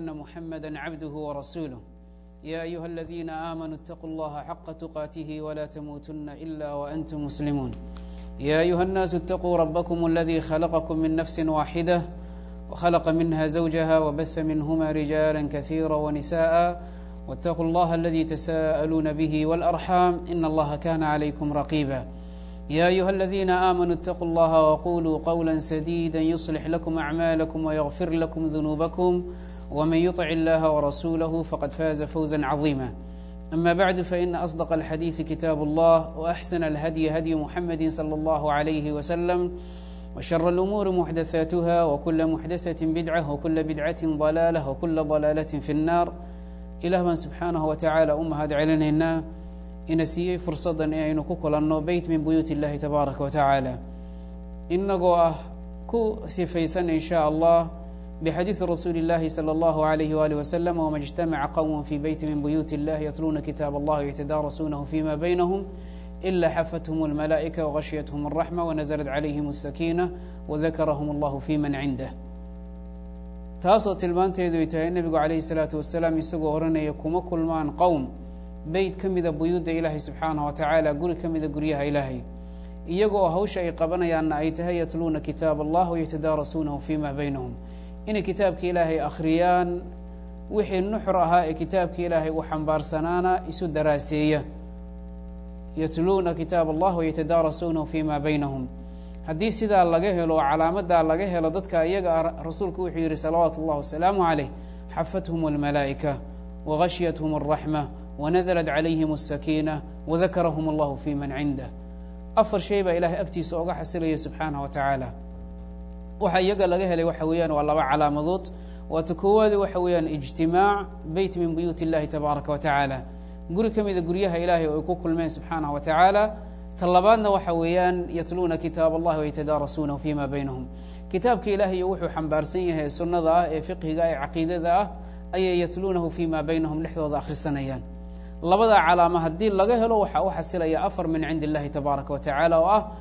أن محمدا عبده ورسوله يا أيها الذين آمنوا اتقوا الله حق تقاته ولا تموتن إلا وأنتم مسلمون يا أيها الناس اتقوا ربكم الذي خلقكم من نفس واحدة وخلق منها زوجها وبث منهما رجالا كثيرا ونساء واتقوا الله الذي تساءلون به والأرحام إن الله كان عليكم رقيبا يا أيها الذين آمنوا اتقوا الله وقولوا قولا سديدا يصلح لكم أعمالكم ويغفر لكم ذنوبكم ومن يطع الله ورسوله فقد فاز فوزا عظيما أما بعد فإن أصدق الحديث كتاب الله وأحسن الهدي هدي محمد صلى الله عليه وسلم وشر الأمور محدثاتها وكل محدثة بدعة وكل بدعة ضلالة وكل ضلالة في النار ilaah baan subxaanahu wa tacaala u mahad celinaynaa ina siiyey fursaddan in aynu ku kulanno beyt min buyuuti illahi tabaaraka wa tacaala inagoo ah ku sifaysan in sha allah bixadiidi rasuuli اllahi salى اllahu alayh wali wasalam wma اجtamaca qowm fi beyti min buyuuti اllahi yatluuna kitaab allah ytadaarasuunahu fima baynahum ila xafathum اlmalaa'ika wغashyathum الraxma wanazlat calayhim الsakiina wadakarahum اllahu fi man cindah taasoo tilmaanteedu ay tahay nebigu calayhi salaatu wasalaam isagoo odhanaya kuma kulmaan qowm beyt ka mida buyuudda ilaahay subxaanah wa tacaala guri ka mida guryaha ilaahay iyagoo hawsha ay qabanayaanna ay tahay yatluuna kitaab allah wayatadaarasuunahu fima baynahum inay kitaabka ilaahay akhriyaan wixii nuxur ahaa ee kitaabka ilaahay uu xambaarsanaana isu daraaseeya yatluuna kitaab allah wayatadaarasuunahu fima baynahum haddii sidaa laga helo oo calaamadaa laga helo dadka iyaga ah rasuulku wuxuu yidhi salawaatu اllah wasalaamu calayh xafathum اlmalaa'ika wagashyathum الraxma wanazlat calayhim الsakiina wadakarahum اllahu fi man cindah afar shay baa ilahay agtiisa oga xasilaya subxaanah wa tacaala waxa iyaga laga helay waxa weeyaan waa laba calaamadood waata koowaadi waxa weeyaan ijtimaac beyt min buyuuti اllahi tabaaraka wa tacaala guri ka mida guryaha ilaahay oo ay ku kulmeen subxaanah wa tacaala ta labaadna waxa weeyaan yatluuna kitaab allahi waytadaarasuunahu fima baynahum kitaabka ilaahay wuxuu xambaarsan yahay sunnada ah ee fiqhiga ee caqiidada ah ayay yatluunahu fima baynahum dhexdooda akhrisanayaan labadaa calaamo haddii laga helo waxaa u xasilaya afar min cindi illahi tabaaraka wa tacaala oo ah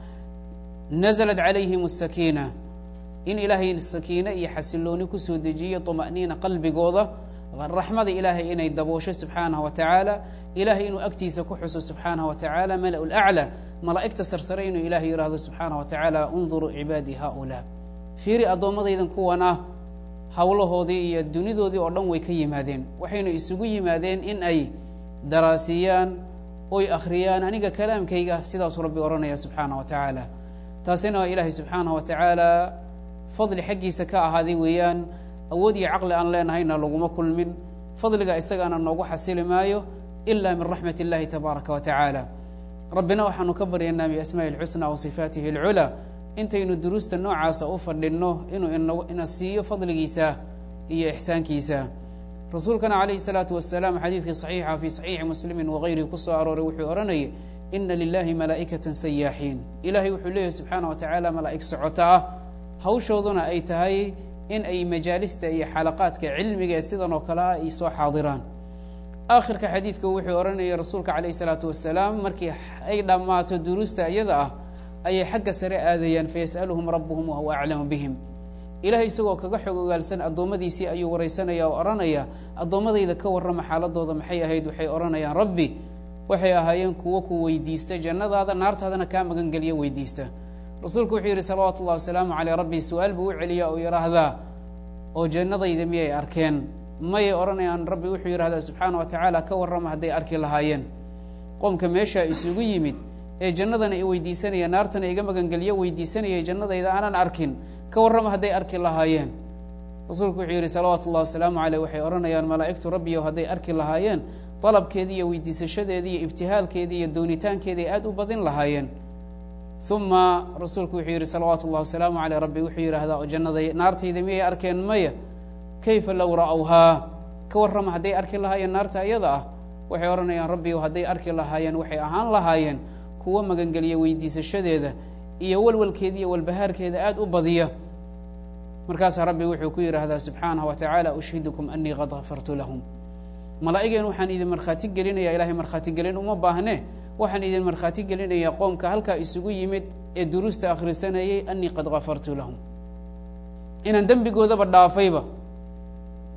naزlat calayhim الsakiina in ilaahay sakiine iyo xasilooni kusoo dejiyo طma'niina qalbigooda raxmada ilaahay inay daboosho subxaanaه wa tacaala ilahay inuu agtiisa ku xuso subxaanaه wa tacaala mala اlأclى malaa'igta sarsare inuu ilahay yihahdo subxaanaه wa tacaala unduruu cibaadii haؤulaa fiiri addoommadaydan kuwan ah howlahoodii iyo dunidoodii oo dhan way ka yimaadeen waxaynu isugu yimaadeen in ay daraasiyaan oy akhriyaan aniga kalaamkayga sidaasuu rabbi odhanaya subxaanaه wa tacaala taasina ilaahay subxaanaه wa tacaala fadli xaggiisa ka ahaaday weeyaan awood iyo caqli aan leenahayna laguma kulmin fadliga isagaana noogu xasili maayo ila min raxmat اllahi tabaaraka wa tacaala rabbina waxaanu ka baryaynaa biasmaaءi اlxusna wa sifaatihi اlculaa intaynu duruusta noocaasa u fadhinno inuu ina siiyo fadligiisa iyo ixsaankiisa rasuulkana calayhi الsalaatu wasalaam xadiidkii صaxiixa fi صaxiixi muslimi wagayrihi ku soo arooray wuxuu odhanayay ina lilahi malaa'ikata sayaaxiin ilahay wuxuu leeyahy subxaana wa tacaala malaa'ig socota ah hawshooduna ay tahay in ay majaalista iyo xalaqaadka cilmiga ee sidan oo kale ah ay soo xaadiraan aakhirka xadiidka wuxuu odhanayay rasuulka calayh isalaatu wasalaam markii ay dhammaato duruusta iyada ah ayay xagga sare aadayaan fayas'aluhum rabbuhum wahuwa aclamu bihim ilahay isagoo kaga xog ogaalsan addoommadiisii ayuu waraysanaya oo odhanaya addoommadayda ka warrama xaaladooda maxay ahayd waxay odhanayaan rabbi waxay ahaayeen kuwo ku weydiista jannadaada naartaadana kaa magangeliya weydiista rasuulku wuxuu yidhi salawaatu ullahi wasalaamu caleyh rabbi su-aal buu u celiyaa oo yidhaahdaa oo jannadayda miyay arkeen mayay odhanayaan rabbi wuxuu yidhahdaa subxaana wa tacaala ka warrama hadday arki lahaayeen qoomka meeshaa isugu yimid ee jannadana i weydiisanaya naartana iga magangeliyo weydiisanayay jannadayda aanan arkin ka warrama hadday arki lahaayeen rasuulku wuxuu yidhi salawaatu ullahi wasalaamu caleyh waxay odhanayaan malaa'igtu rabbiyow hadday arki lahaayeen dalabkeedii iyo weydiisashadeedii iyo ibtihaalkeedii iyo doonitaankeedii ay aad u badin lahaayeen uma rasuulku wuxuu yidhi salawaatu اllah wasalaamu aleyh rabbi wuxuu yidhaahdaa jannaday naartayda miyay arkeen maya kayfa low ra'whaa ka warrama hadday arki lahaayeen naarta iyada ah waxay odhanayaan rabbi hadday arki lahaayeen waxay ahaan lahaayeen kuwo magangeliya weydiisashadeeda iyo walwalkeeda iyo walbahaarkeeda aad u badiya markaasaa rabbi wuxuu ku yidhaahdaa subxaanaه wa tacaala ushhidukum anii qad gafartu lahum malaa'igeen waxaan idin markhaati gelinaya ilahay markhaati gelin uma baahne waxaan idin markhaati gelinayaa qoomka halkaa isugu yimid ee duruusta akhrisanayay anii qad gafartu lahum inaan dembigoodaba dhaafayba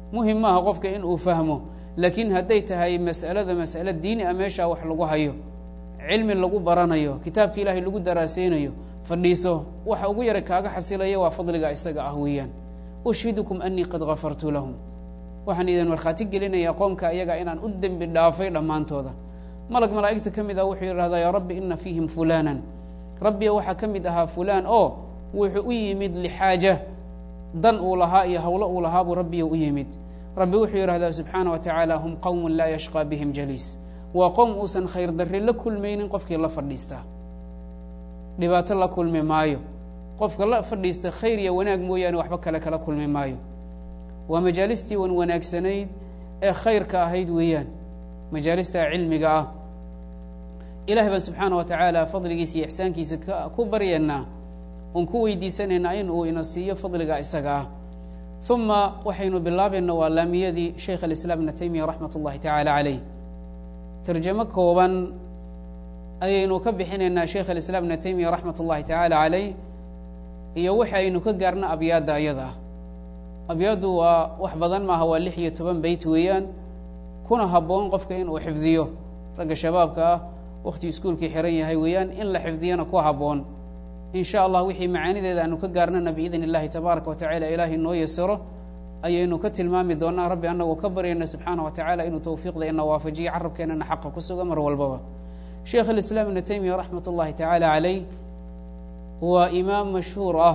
muhim maaha qofka in uu fahmo laakiin hadday tahay mas'alada mas'ale diini a meeshaa wax lagu hayo cilmi lagu baranayo kitaabka ilaahay lagu daraaseynayo fadhiiso waxa ugu yara kaaga xasilaya waa fadliga isaga ah weeyaan ushhidukum anii qad gafartu lahum waxaan idin markhaati gelinayaa qoomka ayaga inaan u dembi dhaafay dhammaantooda malag malaa'igta ka mid ah wuxuu yidhahdaa yaa rabbi ina fiihim fulanan rabbiga waxaa ka mid ahaa fulaan oo wuxuu u yimid lixaaja dan uu lahaa iyo howlo uu lahaa buu rabbiga u yimid rabbi wuxuu yidhahdaa subxaana wa tacaala hum qowmun laa yashqaa bihim jaliis waa qowm uusan khayr darri la kulmaynin qofkii la fadhiistaa dhibaato la kulmi maayo qofka la fadhiista khayr iyo wanaag mooyaane waxba kale kala kulmi maayo waa majaalistii wan wanaagsanayd ee khayrka ahayd weeyaan majaalista cilmiga ah ilahay baan subxaana wa tacaala fadligiisa iyo ixsaankiisa ku baryaynaa oon ku weydiisanaynaa in uu ina siiyo fadliga isaga ah uma waxaynu bilaabayna waa laamiyadii sheikh alislaam ibna taymiya raxmat ullahi tacaala caleyh tarjamo kooban ayaynu ka bixinaynaa sheikh alislaam ibna taymiya raxmat ullahi tacaala caleyh iyo waxa aynu ka gaarna abyaadda ayada ah abyaaddu waa wax badan maaha waa lix iyo toban beyt weeyaan kuna habboon qofka inuu xifdiyo ragga shabaabka ah wakhti iskuulkii xiran yahay weeyaan in la xifdiyana ku habboon in sha allah wixii macaanideeda aanu ka gaarnana biidn illahi tabaaraka wa tacala ilaahay noo yasiro ayaynu ka tilmaami doonaa rabbi anagoo ka baryayna subxaana wa tacala inuu tawfiiqda ina waafajiyo carabkeenana xaqa ku suga mar walbaba sheikh alislaam ibna taymiya raxmat ullahi tacaala caleyh waa imaam mashhuur ah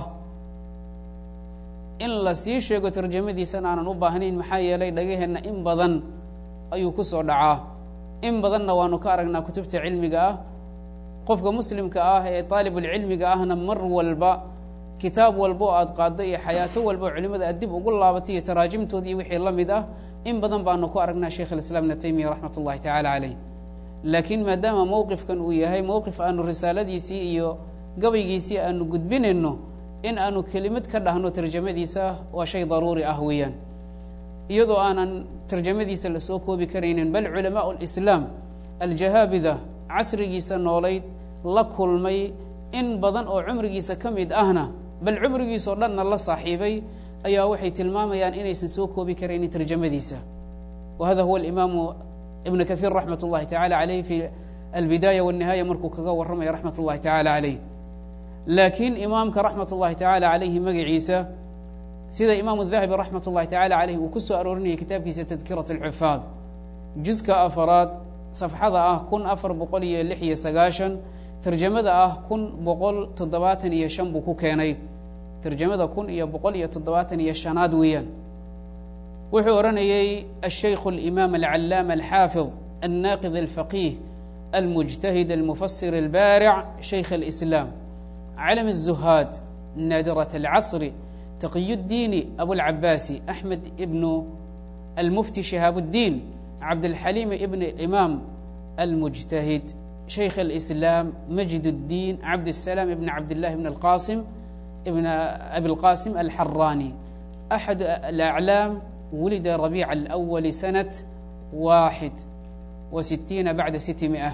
in la sii sheego tarjamadiisana aanan u baahnayn maxaa yeelay dhagaheenna in badan ayuu ku soo dhacaa in badanna waanu ka aragnaa kutubta cilmiga ah qofka muslimka ah ee aalibulcilmiga ahna mar walba kitaab walba oo aad qaaddo iyo xayaato walba oo culimada aad dib ugu laabatay iyo taraajimtood iyo wixii la mid ah in badan baanu ku aragnaa sheikh alislaam ibna taymiya raxmat ullahi tacaala caleyh laakiin maadaama mowqifkan uu yahay mowqif aanu risaaladiisii iyo gabaygiisii aanu gudbinayno in aanu kelimad ka dhahno tarjamadiisa waa shay daruuri ah weeyaan iyadoo aanan tarjamadiisa lasoo koobi karaynin bal culamaau lislaam aljahaabida casrigiisa noolayd la kulmay in badan oo cumrigiisa ka mid ahna bal cumrigiisao dhanna la saaxiibay ayaa waxay tilmaamayaan inaysan soo koobi karaynin tarjamadiisa wa hada huwa alimaamu ibn kahiir raxmat ullahi tacala caleyh fi albidaaya wاnihaaya markuu kaga warramaya raxmat ullahi tacala caleyh laakiin imaamka raxmat ullahi tacala calayhi magaciisa sida imaamu dahabi raxmat ullahi tacala caleyh uu ku soo aroorinayay kitaabkiisa tadkirat alxufaad juska afaraad safxada ah kun afar boqol iyo lix iyo sagaashan tarjamada ah kun boqol toddobaatan iyo shan buu ku keenay tarjamada kun iyo boqol iyo toddobaatan iyo shanaad weeyaan wuxuu odhanayey ashaykhu alimaam alcallaama alxaafid alnaaqid alfaqiih almujtahid almufasir albaaric shaykh alislaam علم الزهاad ناadرة العصر تقي الدين أبو العباس أحمد بن المفتي شهاaب الدين عبدالحليم بن الإمام المجتهد شhيخ الإسلام مجد الدين عبدالسلام بن عبد الله بن القاسم بن أبي القاسم الحراني أحد الأعلام ولد ربيع الأول سنة واحد وستين بعد ستمائة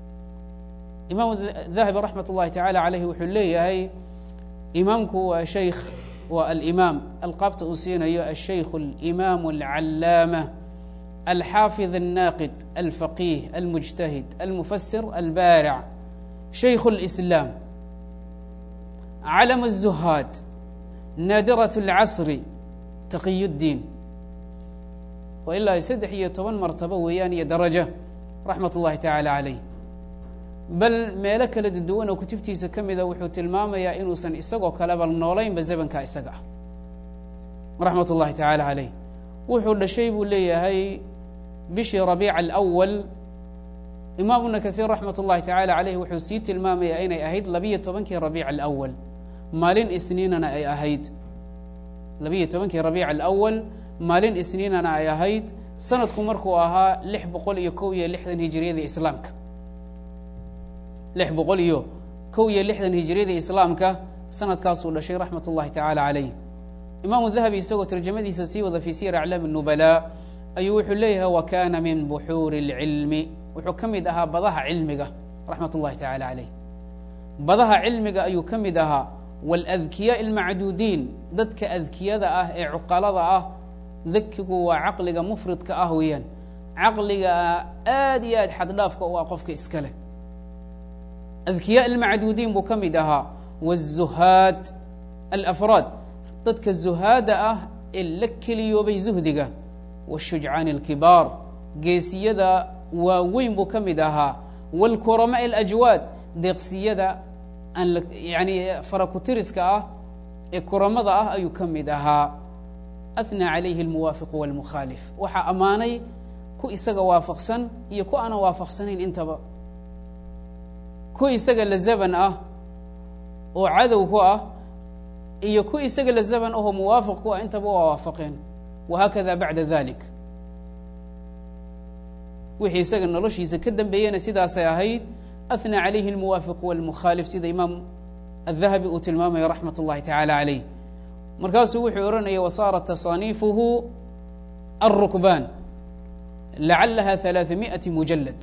imaam dahabi raxmat ullahi tacaala caleyhi wuxuu leeyahay imaamku waa shaykh waa alimaam alqaabta uu siinayo ashaykhu alimaamu alcallaama alxaafid alnaaqid alfaqiih almujtahid almufasir albaaric shaykhu اlislaam calam الzuhaad naadiraة اlcasri taqiy اddiin waa ilaa saddex iyo toban martabo weeyaan iyo darajo raxmat ullahi tacaala caleyh bal meelo kala duwan oo kutubtiisa ka mida wuxuu tilmaamayaa inuusan isagoo kaleba noolaynba zamanka isaga ah raxmat ullahi tacaala caleyh wuxuu dhashay buu leeyahay bishii rabiica alawal imaam ibna kahiir raxmat ullahi tacaala caleyh wuxuu sii tilmaamayaa inay ahayd labiyo tobankii rabiica alawal maalin isniinana ay ahayd labiyo tobankii rabiica alawal maalin isniinana ay ahayd sanadku markuu ahaa lix boqol iyo kow iyo lixdan hijiriyada islaamka lix boqol iyo kow iyo lixdan hijiriyada islaamka sanadkaasuu dhashay raxmat ullahi tacaala caleyh imaamu dahabi isagoo tarjamadiisa sii wada fii siyar aclaam الnubalaa ayuu wuxuu leeyahay wa kana min buxuuri اlcilmi wuxuu ka mid ahaa badaha cilmiga raxmat ullahi tacaala caleyh badaha cilmiga ayuu ka mid ahaa waladkiyaa almacduudiin dadka adkiyada ah ee cuqalada ah dakigu waa caqliga mufridka ah weeyaan caqliga aad iyo aad xaddhaafka u ah qofka iska leh adkiyaa almacduudiin buu ka mid ahaa wالzuhaad alafraad dadka zuhaada ah ee la keliyoobay zuhdiga wالshujcaan اlkibaar geesiyada waaweyn buu ka mid ahaa wاlkurama اlajwaad deeqsiyada aan yani farakutiriska ah ee kuramada ah ayuu ka mid ahaa ahnaa calayhi اlmuwaafiqu wاlmukhaalif waxaa ammaanay ku isaga waafaqsan iyo ku aanan waafaqsanayn intaba ku isaga la zaban ah oo cadow ku ah iyo ku isaga la zaban ahoo muwaafiq ku ah intaba waa waafaqeen wahaakada bacda dalik wixii isaga noloshiisa ka dambeeyena sidaasay ahayd ahnaa calayhi اlmuwaafiqu wاlmukhaalif sida imaam الذahabi uu tilmaamaya raxmat اllahi tacalى عalayh markaasuu wuxuu odhanaya wasaarat taصaaniifuhu الrukbaan lacalaha ثalaaثamiئaةi mujalad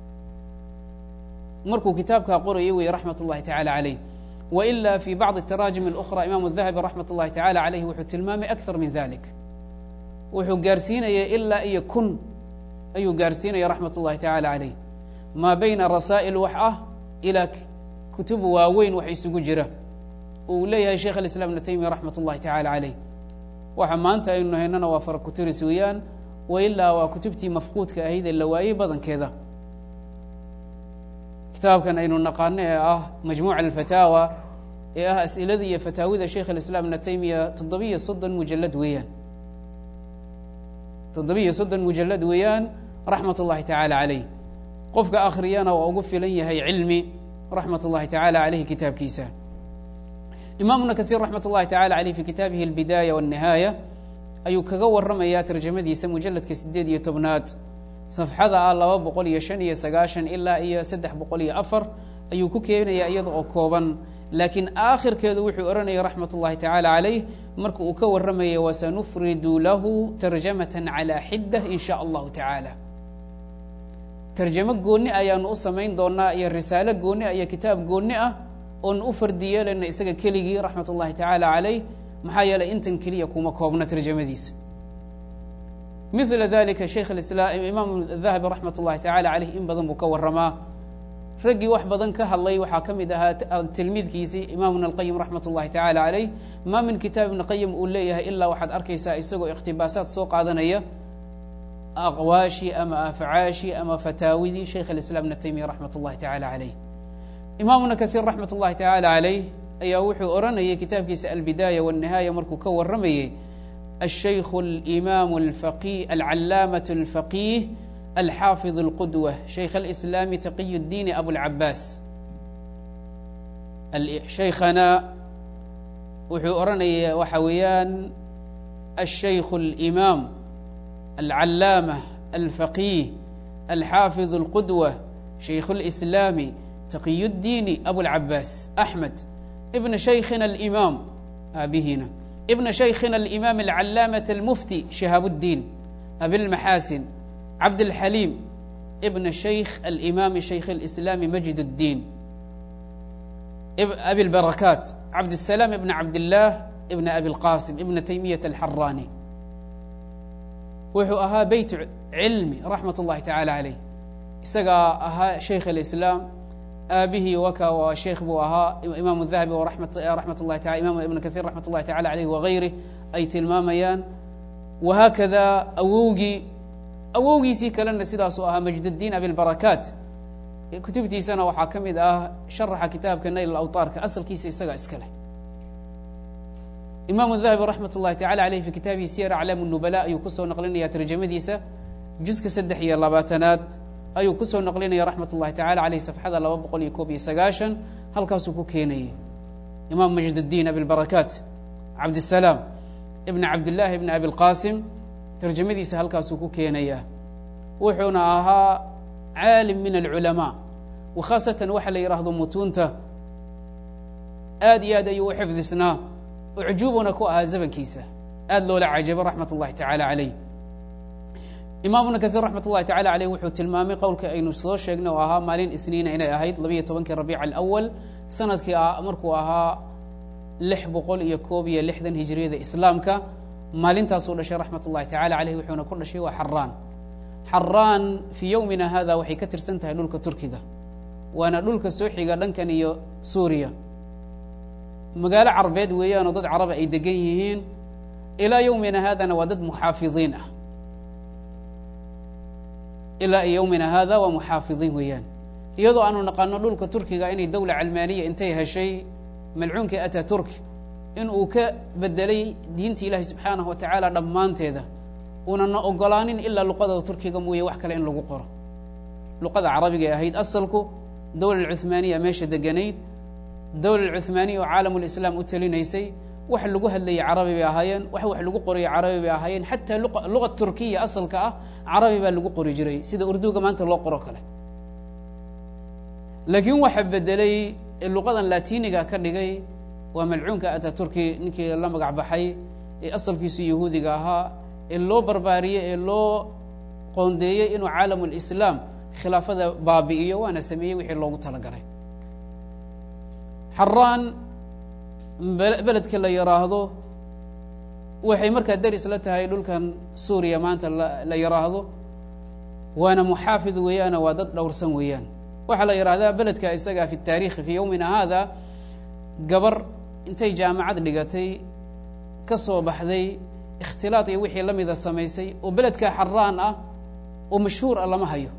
markuu kitaabkaa qorayay wey raxmat اllahi tacalى عalayh waila fi bacضi الtaraajim اlأkhرى imam الذahabi raxmat اllahi tacalى عalayh wuxuu tilmaamay akثar min dalik wuxuu gaarsiinaya ilaa iyo kun ayuu gaarsiinaya raxmat اllahi tacalى عalayh maa bayna rasaa'il wax ah ilaa kutub waaweyn wax isugu jira uu leeyahay sheikh اiسلام iبn taymiya raxmat اllahi tacalى عalayh waxa maanta aynu haynana waa fara kutiris weeyaan wailaa waa kutubtii mafquudka ahayd ee la waayey badankeeda kitaabkan aynu naqaano ee ah majmuuc alfataawa ee ah as'ilada iyo fataawida sheikh اiسلام iبn taymiya toddobiyo soddon mujalad weeyaan toddobiyo soddon mujalad weeyaan raxmat اllahi tacalى عalayh qofka akhriyana waa ugu filan yahay cilmi raxmat اllahi tacalى عalayh kitaabkiisa imaamuna kahiir raxmat اllahi tacalى عaleyh fi kitaabihi اlbidaaya wالnihaaya ayuu kaga waramayaa tarjamadiisa mujaladka sideed iyo tobnaad safxada ah laba boqol iyo shan iyo sagaashan ilaa iyo saddex boqol iyo afar ayuu ku keenaya iyada oo kooban laakiin aakhirkeedu wuxuu odhanaya raxmat اllahi tacalى عalayh marka uu ka warramaya wasanufridu lahu tarjamata calى xiddah in sha allahu tacaalى tarjamo gooni ayaanu u samayn doonaa iyo risaalo gooni ah iyo kitaab gooni ah oonu u fardi yeelayna isaga keligii raxmat اllahi tacalى عalayh maxaa yeelay intan keliya kuma koobna tarjamadiisa mila dalika sheikh imaam dahabi raxmat اllahi tacalى عalayh in badan buu ka waramaa raggii wax badan ka hadlay waxaa ka mid ahaa tilmiidkiisii imaamuna اlqayim raxmat اllahi tacalى عalayh ma min kitaab ibn qayim uu leeyahay ilaa waxaad arkaysaa isagoo ikhtibaasaad soo qaadanaya aqwaashii ama afcaashii ama fataawidii sheikh اiسلام ibn taymiya raxmat اllahi tacalى عalayh imaamuna kahiir raxmat اllahi tacalى عalayh ayaa wuxuu odhanayay kitaabkiisa albidaaya wالnihaaya markuu ka waramayey الشhayk الإimam الفقيه العalaamaة الفقيه الxaafiظ الqudوة shaykh الإسlاam تaqiy الdiin abوالcabaas shaykhana wuxuu odhanaya waxa weeyaan الشhayk الإimaam العalaamة الفقيه الxaafiظ الqudوة shaykh الإسlاam تaqiy الdiin abوالcabaas أحmed بn shaykhina الإimaam aabihina بn shaykhina الإimaam العalaamaة الmufti شihaab الdiin abilmaxaasin cabdالxaliim بn shaykh الإimaam shaykh الإسlاam majid الdiin abi الbarakaat cabdالسلام بn cabdالlah بn abi الqاsim ibn تaymiyaة الxarani wuxuu ahaa beyt cilmi raxmat الlahi tacalى عalayh isagaa ahaa shaykh الإسlاam aabihii waka waa sheekh buu ahaa imaam الdahabi raxmat اllahi taala imam ibn kaثيir raxmat اllahi tacala عalayh wagayrih ay tilmaamayaan wahaakada awowgii awowgiisii kalena sidaasuu ahaa majd الdiin abilbarakaat kutubtiisana waxaa ka mid ah sharaxa kitaabka nayl awطaarka asalkiisa isagaa iska leh imam الdahabi raxmat اllahi tacala عaleyh fi kitaabihi siyar aclaam الnubala ayuu kusoo naqlinaya tarjamadiisa juska saddex iyo labaatanaad ayuu kusoo naqlinaya raxmat اllahi tacala aleyh safxada laba boqol iyo koob iyo sagaashan halkaasuu ku keenayay imaam majd الdiin abilbarakaat cabdالsalaam ibn cabdillahi ibn abi اlqasim tarjamadiisa halkaasuu ku keenaya wuxuuna ahaa caalim min alculamaa wakhaasatan waxa la yidhaahdo mutuunta aad iyo aad ayuu u xifdisnaa ucjuubuna ku ahaa zamankiisa aad loola cajabo raxmat اllahi tacala عalayh imaamuna kahiir raxmat اllahi tacala عaleyh wuxuu tilmaamay qowlka aynu soo sheegnay oo ahaa maalin isniina inay ahayd labayo tobankii rabiic alأwal sanadkii markuu ahaa lix boqol iyo koob iyo lixdan hijriyada islaamka maalintaasuu dhashay raxmat ullahi tacala caleyh wuxuuna ku dhashay waa xaraan xaraan fii yowmina hada waxay ka tirsan tahay dhulka turkiga waana dhulka soo xiga dhankan iyo suuriya magaalo carbeed weeyaanoo dad caraba ay degan yihiin ilaa yowmina haadana waa dad muxaafidiin ah ilaa yowmina hada waa muxaafidiin weeyaan iyadoo aanu naqaano dhulka turkiga inay dowla calmaaniya intay heshay malcuunkii ataturk in uu ka bedelay diinta ilaahi subxaanahu wa tacaala dhammaanteeda unana ogolaanin ilaa luqada turkiga mooye wax kale in lagu qoro luqada carabiga ay ahayd asalku dowla cuhmaaniya meesha deganayd dowla cuhmaaniya oo caalamulislaam u talinaysay wax lagu hadlayay carabi bay ahaayeen wax wax lagu qorayay carabi bay ahaayeen xataa luqa turkiya asalka ah carabi baa lagu qori jiray sida urduga maanta loo qoro kale laakiin waxa bedelay luqadan latiniga ka dhigay waa malcuunka ataturki ninkii la magac baxay ee asalkiisu yahuudiga ahaa ee loo barbaariyey ee loo qoondeeyey inuu caalamulislaam khilaafada baabi'iyo waana sameeyey wixii loogu talagalay xaraan beledka la yidhaahdo waxay markaa deris la tahay dhulkan suuriya maanta la yidhaahdo waana muxaafid weeyaana waa dad dhowrsan weeyaan waxaa la yidhahdaa beledka isaga fi taarikhi fii yowmina hada gabar intay jaamacad dhigatay ka soo baxday ikhtilaad iyo wixii la mida samaysay oo beledka xaraan ah oo mashhuur ah lama hayo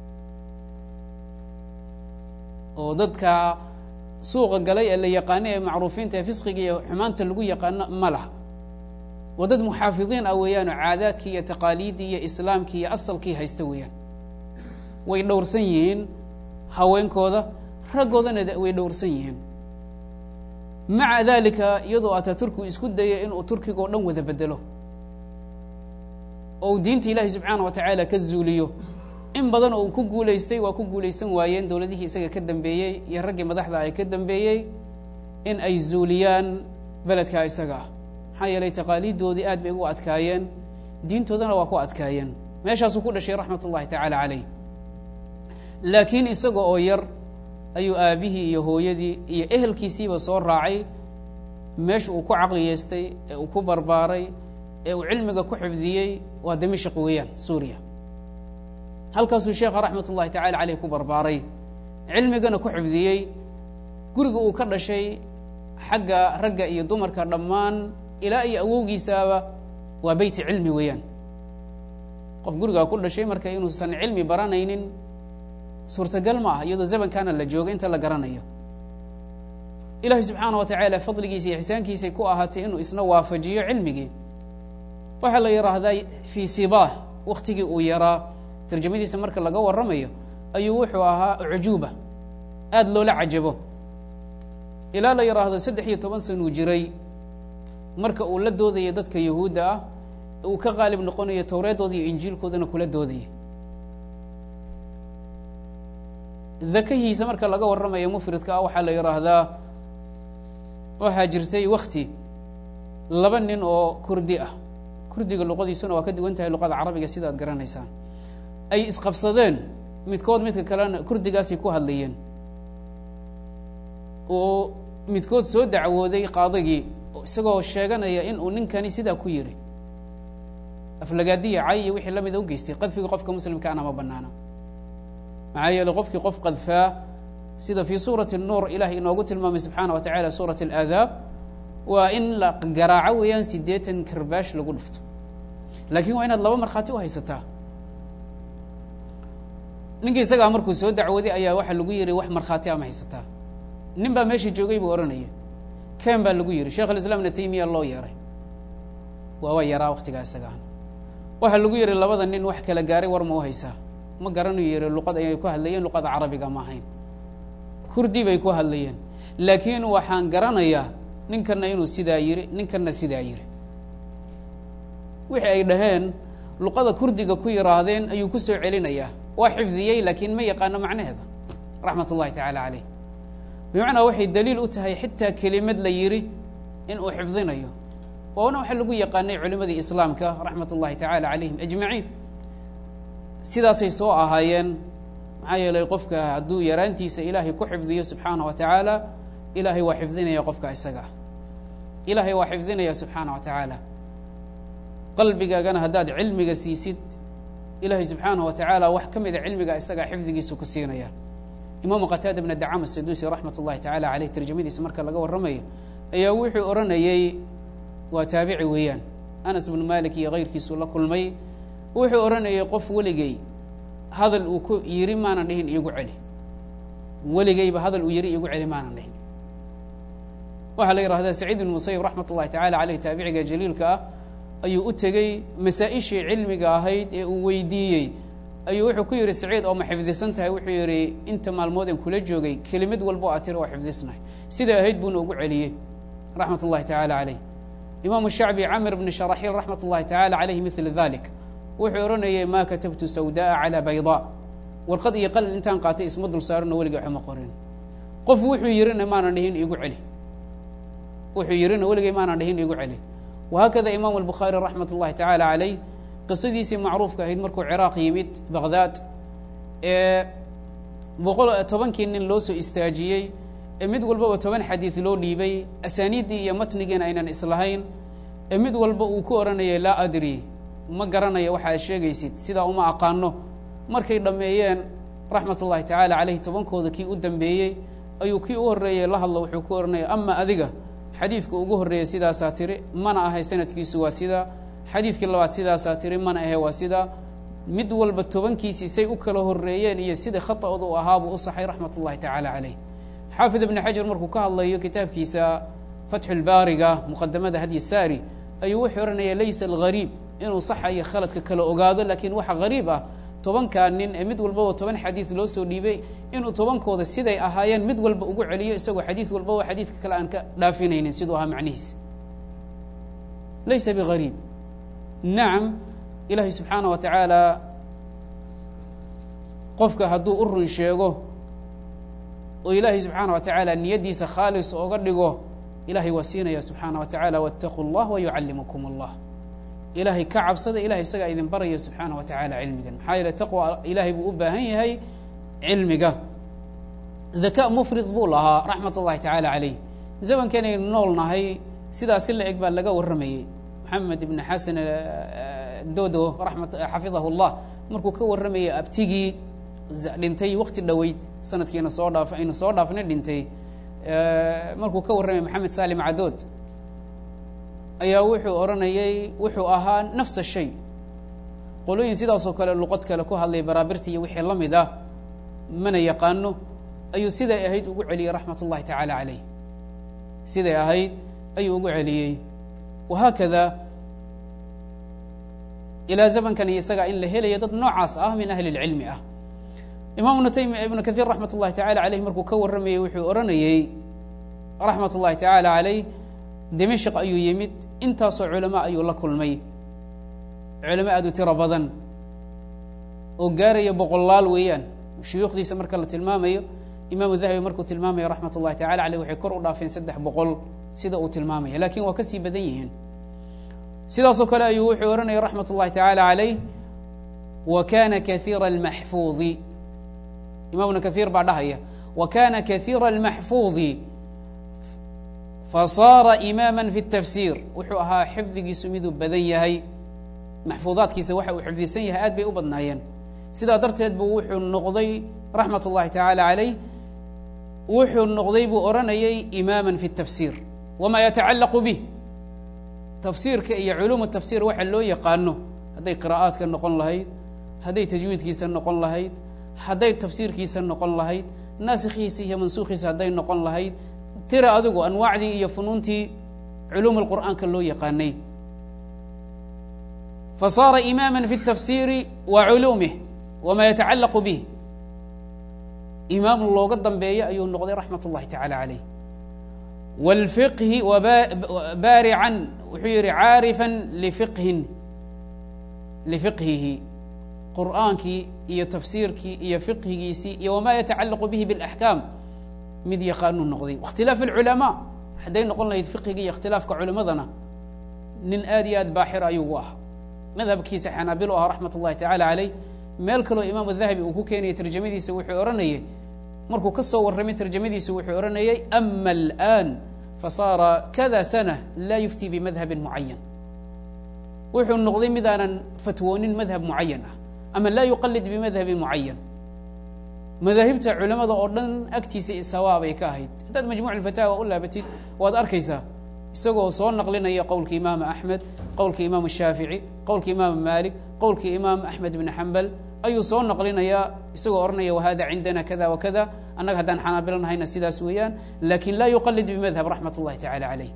oo dadka suuqa galay ee la yaqaano ee macruufiinta ee fisqiga iyo xumaanta lagu yaqaano ma laha waa dad muxaafidiin ah weeyaan oo caadaadkii iyo taqaaliiddii iyo islaamkii iyo asalkii haysta weeyaan way dhowrsan yihiin haweenkooda raggoodana way dhowrsan yihiin maca dalika iyadoo ataturku isku dayay inuu turkiga oo dhan wada bedelo oo uu diinta ilaahi subxaana wa tacaala ka zuuliyo in badan oo uu ku guulaystay waa ku guulaysan waayeen dowladihii isaga ka dambeeyey iyo raggii madaxda ay ka dambeeyey in ay zuuliyaan beledkaa isaga ah maxaa yeelay taqaaliiddoodii aad bay ugu adkaayeen diintoodana waa ku adkaayeen meeshaasuu ku dhashay raxmat ullahi tacaala caleyh laakiin isaga oo yar ayuu aabihii iyo hooyadii iyo ehelkiisiiba soo raacay meesha uu ku caqliyeystay ee uu ku barbaaray ee uu cilmiga ku xifdiyey waa dimashq weeyaan suuriya halkaasuu sheekha raxmat ullahi tacala caleyh ku barbaaray cilmigana ku xifdiyey guriga uu ka dhashay xagga ragga iyo dumarka dhammaan ilaa iyo awowgiisaaba waa beyti cilmi weeyaan qof gurigaa ku dhashay marka inuusan cilmi baranaynin suurtagal ma ah iyadoo zamankaana la joogo inta la garanayo ilahi subxaana wa tacaala fadligiisa iyo ixsaankiisay ku ahaatay inuu isna waafajiyo cilmigii waxaa la yidhaahdaa fii sibaah waktigii uu yaraa tarjamadiisa marka laga warramayo ayuu wuxuu ahaa cujuuba aada loola cajabo ilaa la yidhaahdo saddex iyo toban sanuu jiray marka uu la doodayo dadka yahuudda ah uu ka qaalib noqonayo towreeddooda iyo injiilkoodana kula doodaya dakahiisa marka laga warramayo mufridka ah waxaa la yidhaahdaa waxaa jirtay wakti laba nin oo kurdi ah kurdiga luqadiisuna waa ka duwan tahay luqada carabiga sida ad garanaysaan ay isqabsadeen midkood midka kalena kurdigaasay ku hadlayeen oo midkood soo dacwooday qaadigii isagoo sheeganaya in uu ninkani sidaa ku yiri aflagaadiya cay iyo wixii lamida u geystay qadfiga qofka muslimkaana ma banaana maxaa yeeley qofkii qof qadfaa sida fii suurati nuur ilaah inoogu tilmaamay subxaana wa tacala suurat alaadaab waa in la garaaco weeyaan siddeetan karbaash lagu dhufto laakiin waa inaad laba markhaati u haysataa ninkii isagaa markuu soo dacwooday ayaa waxaa lagu yihi wax markhaati ama haysataa nin baa meesha joogay buu odhanaya ken baa lagu yihi sheekh alislaam ibna taymiya loo yeeray waa waa yaraa waktigaa isagaan waxaa lagu yihi labada nin wax kala gaaray war ma u haysaa ma garanayu yihi luqad ayay ku hadlayeen luqada carabiga ma ahayn kurdi bay ku hadlayeen laakiin waxaan garanayaa ninkana inuu sidaa yiri ninkana sidaa yiri wixii ay dhaheen luqada kurdiga ku yidhaahdeen ayuu ku soo celinayaa waa xifdiyey laakiin ma yaqaano macnaheeda raxmat ullahi tacaala caleyh bimacnaa waxay daliil u tahay xitaa kelimad la yiri in uu xifdinayo waana waxa lagu yaqaanay culimadii islaamka raxmat ullahi tacaala calayhim ajmaciin sidaasay soo ahaayeen maxaa yeelay qofka hadduu yaraantiisa ilaahay ku xifdiyo subxaana wa tacaala ilaahay waa xifdinaya qofka isaga ah ilaahay waa xifdinaya subxaana wa tacaala qalbigaagana haddaad cilmiga siisid ilaahay subxaanaه wa tacaala wax ka mida cilmiga isagaa xifdigiisu ku siinaya imaamu qataada bna dacam asadusi raxmat ullahi tacaala aleyh tarjamadiisa marka laga warramayo ayaa wuxuu odhanayey waa taabici weeyaan anas bnu malik iyo kayrkiisuu la kulmay wuxuu odhanayay qof weligey hadal uu ku yiri maanan dhihin iigu celi weligeyba hadal uu yiri iigu celi maanan dhihin waxaa la yihahdaa saciid bn musayib raxmat ullahi tacala aleyh taabiciga jaliilka ah ayuu u tegey masaa-ishii cilmiga ahayd ee uu weydiiyey ayuu wuxuu ku yihi saciid oo ma xifdisan tahay wuxuu yihi inta maalmood en kula joogay kelimad walbo a tiri oo xifdisnahay siday ahayd buuna ugu celiyey raxmat ullahi tacaala caleyh imaamu shacbi camir bni sharaxiil raxmat ullahi tacala caleyhi mila dalik wuxuu odhanayay ma katabtu sawda'a calaa baydaa warqad iyo qalin intaan qaatay isma dul saarano weliga waxuma qorin qof wuxuu yirina maanan dhihin iigu celi wuxuu yirina weligay maanan dhihin iigu celi wahaakada imaamu albukhaari raxmat ullahi tacaala caleyh qisadiisii macruufka ahayd markuu ciraaq yimid baqdaad ee boqol tobankii nin loo soo istaajiyey ee mid walbaba toban xadiid loo dhiibay asaaniiddii iyo matnigiina aynan islahayn ee mid walba uu ku odhanayay laa adri ma garanayo waxa ad sheegaysid sidaa uma aqaano markay dhammeeyeen raxmat ullahi tacaala caleyh tobankooda kii u dambeeyey ayuu kii u horreeyey la hadlo wuxuu ku odhanaya ama adiga xadiidka ugu horreeyey sidaasaa tiri mana ahay sanadkiisu waa sidaa xadiidkii labaad sidaasaa tiri mana ahe waa sidaa mid walba tobankiisii say u kala horreeyeen iyo sida khata'ooda u ahaabuu u saxay raxmat ullahi tacaala caleyh xaafid ibni xajar markuu ka hadlayo kitaabkiisa fatxulbaariga muqadamada hadyi saari ayuu wuxuu odhanaya laysa algariib inuu saxa iyo khaladka kala ogaado laakiin waxa gariib ah tobankaa nin ee mid walbaba toban xadiid loo soo dhiibay inuu tobankooda siday ahaayeen mid walba ugu celiyo isagoo xadiid walbaba xadiidka kale aan ka dhaafinaynin siduu ahaa macnihiisa laysa bigariib nacam ilaahay subxaana wa tacaala qofka hadduu u run sheego oo ilaahay subxaana wa tacaala niyaddiisa khaalis ooga dhigo ilahay waa siinaya subxaana wa tacaala waاtaquu اllah wayucallimukum اllah ilaahay ka cabsada ilahay isagaa idin baraya subxaana wa tacaala cilmigan maxaa yeele taqwa ilaahay buu u baahan yahay cilmiga daka mufrid buu lahaa raxmat ullahi tacaala caleyh zamankanaynu nool nahay sidaasi la eg baa laga warramayey maxamed ibn xasan dodo ramat xafidahu llah markuu ka warramayay abtigii dhintay wakti dhoweyd sanadkiina soo dhaaf aynu soo dhaafnay dhintay markuu ka warramaya maxamed salim cadood ayaa wuxuu odhanayay wuxuu ahaa nafsa shay qolooyin sidaasoo kale luqad kale ku hadlay baraabirta iyo wixii la mid ah mana yaqaano ayuu siday ahayd ugu celiyey raxmat ullahi tacaala caleyh siday ahayd ayuu ugu celiyey wahaakada ilaa zamankan iyo isagaa in la helaya dad noocaas ah min ahli اlcilmi ah imaam ibnu taymiya ibnu kahiir raxmat ullahi tacala caleyh markuu ka warramayey wuxuu odhanayey raxmat ullahi tacaala caleyh dimashq ayuu yimid intaasoo culamo ayuu la kulmay culamo aad u tiro badan oo gaaraya boqolaal weeyaan shuyuukhdiisa marka la tilmaamayo imaamu dahabi markuu tilmaamayo raxmat ullahi tacala caleyh waxay kor u dhaafeen saddex boqol sida uu tilmaamaya lakin waa kasii badan yihiin sidaasoo kale ayuu wuxuu odhanaya raxmat ullahi tacaala caleyh wa kana kahiira almaxfuudi imam ibnu kahiir baa dhahaya wa kana kahiira almaxfuudi fasaara imaama fi اtafsiir wuxuu ahaa xifdigiisu miduu badan yahay maxfuudaadkiisa waxa uu xifdisan yahay aad bay u badnaayeen sidaa darteed buu wuxuu noqday raxmat ullahi tacaala caleyh wuxuu noqday buu odhanayay imaama fi اtafsiir wama yatacalaqu bih tafsiirka iyo culuum tafsiir waxa loo yaqaano hadday qira'aadka noqon lahayd hadday tajwiidkiisa noqon lahayd hadday tafsiirkiisa noqon lahayd naasikhiisa iyo mansuukhiisa hadday noqon lahayd tira adigu anwaacdii iyo funuuntii culuum اlqur'aanka loo yaqaanay fasaara imaama fi الtafsiiri wa culuumih wama yatacalaqu bih imaam looga dambeeya ayuu noqday raxmat اllahi tacala caleyh wاlfiqhi baarican wuxuu yihi caarifan lifiqhin lifiqhihi qur'aankii iyo tafsiirkii iyo fiqhigiisii iyo wama yatacalaqu bihi biاlaxkaam mid yaqaanuu noqday ikhtilaaf اlculamaa hadday noqon lahayd fiqhiga iyo ikhtilaafka culimadana nin aad iyo aad baaxir ayuu u ahaa madhabkiisa xanaabil u ahaa raxmat ullahi tacala caleyh meel kaloo imaamu dahabi uu ku keenayay tarjamadiisa wuxuu odhanayay markuu ka soo warramay tarjamadiisa wuxuu odhanayay ama alآn fasaara kada sana laa yuftii bimadhabin mucayan wuxuu noqday midaanan fatwoonin madhab mucayan ah ama laa yuqalid bimadhabin mucayan madaahibta culamada oo dhan agtiisa sawaabay ka ahayd haddaad majmuc alfataawa u laabatid waad arkaysaa isagoo soo naqlinaya qowlka imaam axmed qowlka imaam shaafici qowlka imaam maalik qowlka imaam axmed bn xambal ayuu soo naqlinayaa isagoo odhanaya wahada cindana kada wakada annaga haddaan xanaabilo nahayna sidaas weeyaan lakin laa yuqalid bimadhab raxmat اllahi tacala alayh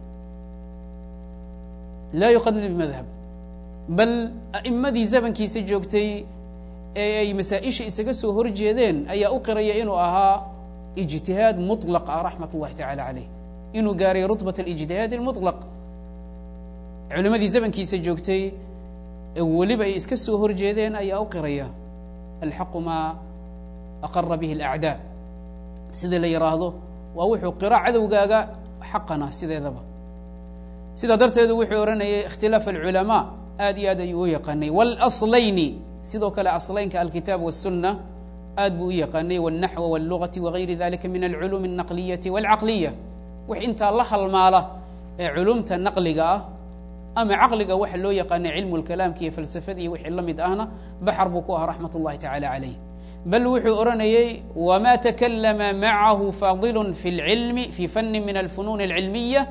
laa yuqalid bimadhab bal a'imadii zamankiisa joogtay ee ay masaa-isha isaga soo horjeedeen ayaa u qiraya inuu ahaa ijtihaad muطlaq ah raxmat اllahi tacala alayh inuu gaaray rutbat اlijtihaad اlmuطlaq culimadii zamankiisa joogtay ee weliba ay iska soo horjeedeen ayaa u qiraya alxaqu maa aqara bihi اlacdaa sida la yidhaahdo waa wuxuu qiro cadowgaaga xaqana sideedaba sidaa darteedu wuxuu odhanayay ikhtilaaf alculamaa aad iyo aad ayuu u yaqaanay wاlaslayni sidoo kale aslaynka alkitaab wالsuna aad buu u yaqaanay wالnaxw wاllugati wagayri dalika min alculuum الnaqliyati wاlcaqliya wix intaa la halmaala ee culumta naqliga ah ama caqliga waxa loo yaqaanay cilmu lkalaamka iyo falsafada iyo wixii la mid ahna baxar buu ku ahaa raxmat اllahi tacala calayh bal wuxuu odhanayey wma takalama macahu fadilu fi اlcilmi fi fani min alfunuun اlcilmiya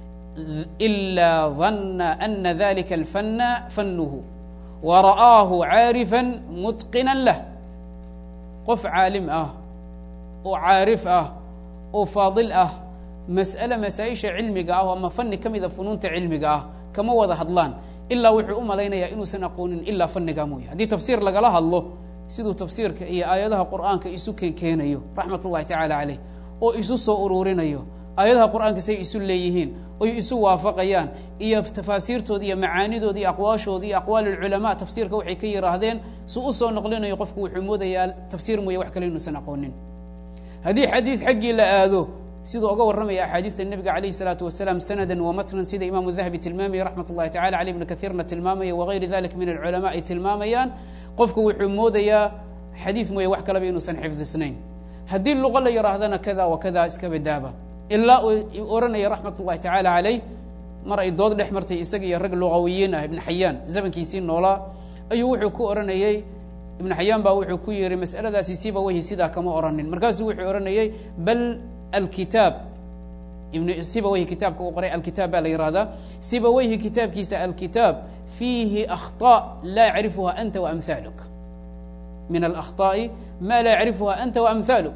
إila ظana ana dalika alfana fanuhu wara'aahu caarifa mutqina lah qof caalim ah oo caarif ah oo faadil ah mas'ale masaa-isha cilmiga ah ama fani ka mida funuunta cilmiga ah kama wada hadlaan ilaa wuxuu u malaynayaa inuusan aqoonin ilaa faniga mooye haddii tafsiir lagala hadlo siduu tafsiirka iyo aayadaha qur'aanka isu keenkeenayo raxmat ullahi tacaala caleyh oo isu soo ururinayo aayadaha qur'aanka say isu leeyihiin oy isu waafaqayaan iyo tafaasiirtooda iyo macaanidooda iyo aqwaashooda iyo aqwaal alculamaa tafsiirka waxay ka yidhaahdeen su u soo noqlinayo qofku wuxuu moodayaa tafsiir mooye wax kale inuusan aqoonin haddii xadiid xaggii la aado siduu oga warramaya axaadiista nebiga calayh isalaatu wasalaam sanadan wa matnan sida imaamu dahabi tilmaamaya raxmat ullahi tacala caley ibnu kaiirna tilmaamaya wagayri dalik min alculamaa ay tilmaamayaan qofku wuxuu moodayaa xadiid mooye wax kaleba inuusan xifdisnayn haddii luqo la yidhaahdana kada wa kada iska badaaba ilaa uu odhanaya raxmat ullahi tacaala caleyh mar ay dood dhex martay isaga iyo rag luqawiyiin ah ibn xayaan zamankiisii noolaa ayuu wuxuu ku odhanayey ibn xayaan baa wuxuu ku yihi mas'aladaasi siba weyhi sidaa kama odhanin markaasuu wuxuu odhanayey bal alkitaab ibn siba weyhi kitaabka uu qoray alkitaab baa la yihahdaa siba weyhi kitaabkiisa alkitaab fiihi akhطاء laa yacrifuha anta waamhaaluk min alakطaaءi ma laa yacrifuha anta waamhaaluk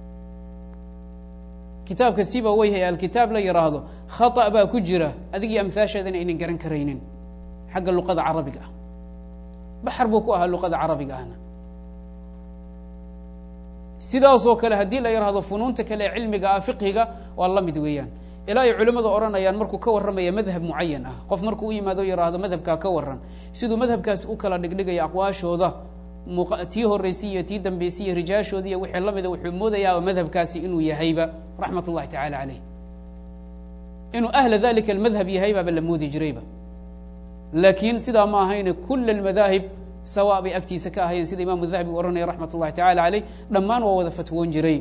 kitaabka siba weyhi ee alkitaab la yidhaahdo khaطأ baa ku jira adigii amhaasheedana aynan garan karaynin xagga luqada carabiga ah baxar buu ku ahaa luqada carabiga ahna sidaasoo kale haddii la yidhaahdo funuunta kale ee cilmiga ah fiqhiga waa la mid weeyaan ilaa ay culimmadu odhanayaan markuu ka warramaya madhab mucayan ah qof markuu u yimaado yidhaahdo madhabkaa ka waran siduu madhabkaas u kala dhigdhigaya aqwaashooda tii horreysay iyo tii dambeysay iyo rijaashooda iyo wixii la mida wuxuu moodayaaba madhabkaasi inuu yahayba raxmat ullahi tacala caleyh inuu ahla dalika almadhab yahaybaaba la moodi jirayba laakiin sidaa ma ahayne kula almadaahib sawa bay agtiisa ka ahayeen sida imaamu dahabi u ohanaya raxmat ullahi tacala caleyh dhammaan waa wada fatwoon jiray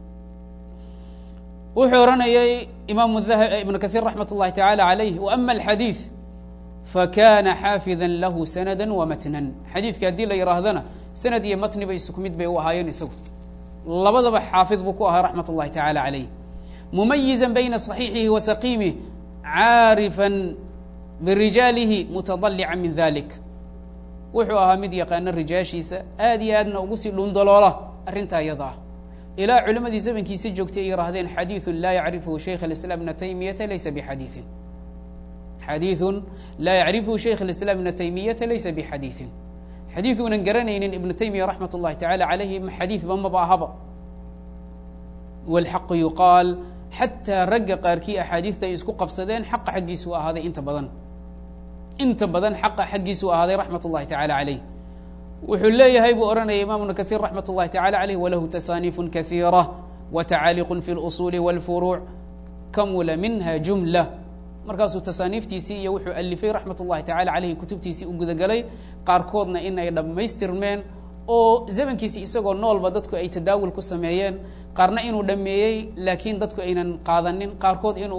wuxuu odhanayay imaamu ibnu kahiir raxmat ullahi tacala calayh waama alxadiid fakana xaafida lahu sanada wamatnan xadiidka haddii la yihaahdana sanad iyo matni bay isku mid bay u ahaayeen isagu labadaba xaafid buu ku ahaa raxmat ullahi tacala calayh mumayiza bayna صaxiixihi wa saqiimih caarifa birijaalihi mutadalica min dalik wuxuu ahaa mid yaqaana rijaashiisa aad iyo aadna ugu sii dhundaloola arrintaa iyada ah ilaa culimadii zamankiisa joogtay ay yihaahdeen xadiiثu laa yacrifhu shaykh اiسlاm ibna taymiyata laysa bxadiiثin xadiiثu laa yacrifhu shaykh اiسlاm ibna taymiyata laysa bxadiiثin xadiiث uunan garanaynin ibnu taymiya raxmat ullahi tacala calayhi xadiiثba maba ahaba wاlxaqu yuqaal xataa ragga qaarkii axaadiidta ay isku qabsadeen xaqa xaggiisuu ahaaday inta badan inta badan xaqa xaggiisuu ahaaday raxmat ullahi tacala calayh wuxuu leeyahay buu odhanaya imam ibnu kahiir raxmat ullahi tacala calayh walahu tasaaniifu kahiira watacaaliqu fi اlusuuli wاlfuruuc kamula minha jumla markaasuu tasaaniiftiisii iyo wuxuu alifay raxmat ullahi tacala calayhi kutubtiisii u gudagelay qaarkoodna in ay dhammaystirmeen oo zamankiisi isagoo noolba dadku ay tadaawul ku sameeyeen qaarna inuu dhameeyey laakiin dadku aynan qaadanin qaarkood inuu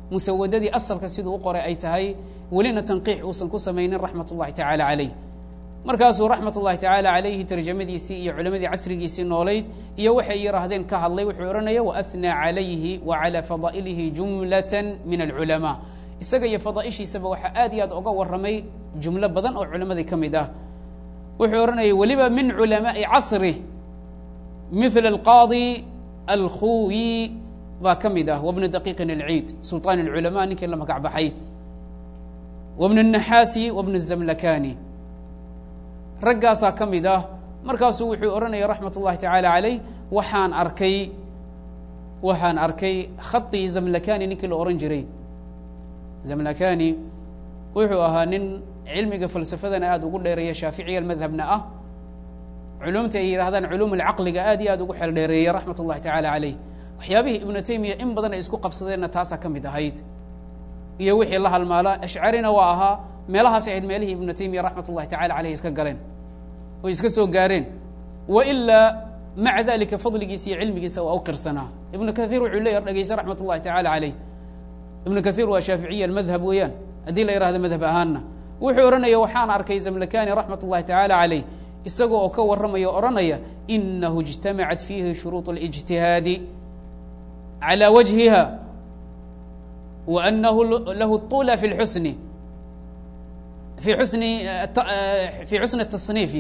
musawadadii asalka siduu u qoray ay tahay welina tanqiix uusan ku samaynin raxmat ullahi tacaala calayh markaasuu raxmat ullahi tacaala calayhi tarjamadiisii iyo culammadii casrigiisii noolayd iyo waxay yidhaahdeen ka hadlay wuxuu odhanaya waathnaa calayhi wa calaa fadaa'ilihi jumlatan min alculamaa isaga iyo fadaa'ishiisaba waxaa aad iyo aad oga warramay jumlo badan oo culammadii ka mid ah wuxuu odhanayay weliba min culamaai casri mila alqaadi alkhuwi baa ka mid ah wabnu daqiiqin alciid sulطaan اlculamaa ninkii la magac baxay wabnu الnaxaasi wabnu الzamlakani raggaasaa ka mid ah markaasuu wuxuu odhanaya raxmat ullahi tacaala calayh waxaan arkay waxaan arkay khaطii zamlakani ninkii la ohan jiray zamlakani wuxuu ahaa nin cilmiga falsafadana aad ugu dheereeya shaaficiya madhabna ah culumta ay yidhahdaan culuum alcaqliga aad iyo aad ugu xeel dheereeya raxmat ullahi tacaala calayh waxyaabihii ibnu taymiya in badan ay isku qabsadeenna taasaa ka mid ahayd iyo wixii la halmaala ashcarina waa ahaa meelahaas ahayd meelihii ibnu taymiya raxmat ullahi tacala caleyh iska galeen oo iska soo gaareen wa ilaa maca dalika fadligiisa iyo cilmigiisa waa u qirsanaa ibnu kathiir wuxuu leeya dhegeysa raxmat ullahi tacala caleyh ibnu kathiir waa shaaficiya almadhab weeyaan haddii la yihahdo madhab ahaanna wuxuu odhanaya waxaan arkay zamlakani raxmat ullahi tacaala caleyh isagoo oo ka warramaya o odhanaya inahu اجtamacat fiihi shuruuط اlijtihaadi calى wajhiha wa anahu lahu طula fi xusni fi xusni fi xusni التصniifi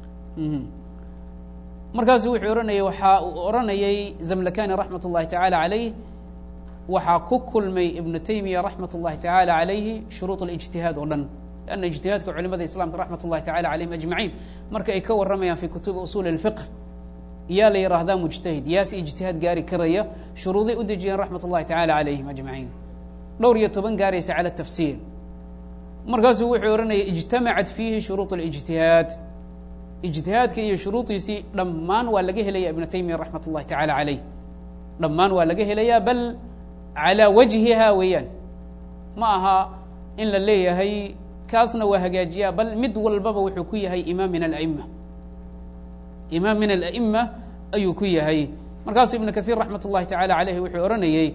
markaasu wuxuu ohanayay waxaa uu odhanayay zamlakani raxmat ullahi tacaala calayh waxaa ku kulmay ibnu taymiya raxmat ullahi tacaala calayhi shuruuط اlijtihaad oo dhan lanna ijtihaadka culimada islamka raxmat ullahi tacala calayhim ajmaciin marka ay ka warramayaan fi kutubi usuuli اlfiqh yaa la yidhaahdaa mujtahid yaasi ijtihaad gaari karaya shuruuday u dejiyeen raxmat ullahi tacala calayhim ajmaciin dhowr iyo toban gaaraysa cala tafsiir markaasuu wuxuu odhanaya ijtamacat fiihi shuruuط اlijtihaad ijtihaadka iyo shuruudiisii dhammaan waa laga helaya ibnu taymiya raxmat ullahi tacala calayh dhammaan waa laga helayaa bal calaa wajhiha weeyaan ma aha in la leeyahay kaasna waa hagaajiyaa bal mid walbaba wuxuu ku yahay imaam min ala'ima imaam min ala'ima ayuu ku yahay markaasuu ibnu kathiir raxmat ullahi tacala calayhi wuxuu odhanayey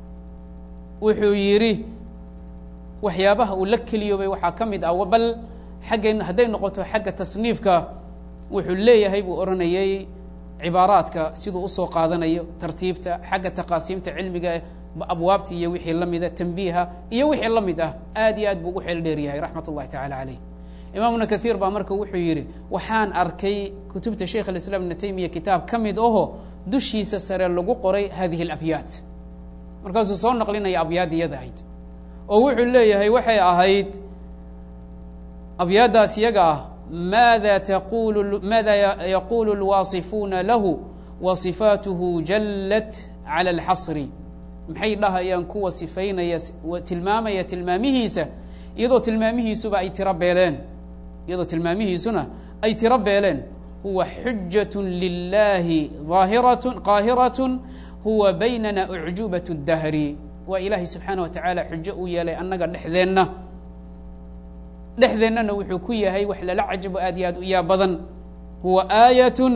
wuxuu yidhi waxyaabaha uu la keliyoobay waxaa ka mid ah bal xagga hadday noqoto xagga tasniifka wuxuu leeyahay buu odhanayey cibaaraadka siduu usoo qaadanayo tartiibta xagga taqaasiimta cilmiga abwaabta iyo wixii la mida tanbiiha iyo wixii la mid ah aad iyo aad buu ugu xeel dheer yahay raxmat ullahi tacala calayh imaamuna kathiir baa marka wuxuu yidhi waxaan arkay kutubta sheikh alislaam ibna taymiya kitaab ka mid aho dushiisa sare lagu qoray hadihi alabyaat markaasuu soo naqlinaya abyaad iyada ahayd oo wuxuu leeyahay waxay ahayd abyaaddaas iyaga ah maada taqulu maada yaqulu lwaasifuuna lahu wa sifaatuhu jallat cala alxasri maxay dhahayaan kuwa sifaynaya tilmaamaya tilmaamihiisa iyadoo tilmaamihiisuba ay tiro beeleen iyadoo tilmaamihiisuna ay tiro beeleen huwa xujat lilahi aahirat qaahirat huwa baynana ucjubat اdahri waa ilaahay subxaana wa tacaala xujo uu yeelay annaga dhexdeenna dhexdeennana wuxuu ku yahay wax lala cajabo aad iyo aad u yaa badan huwa aayatun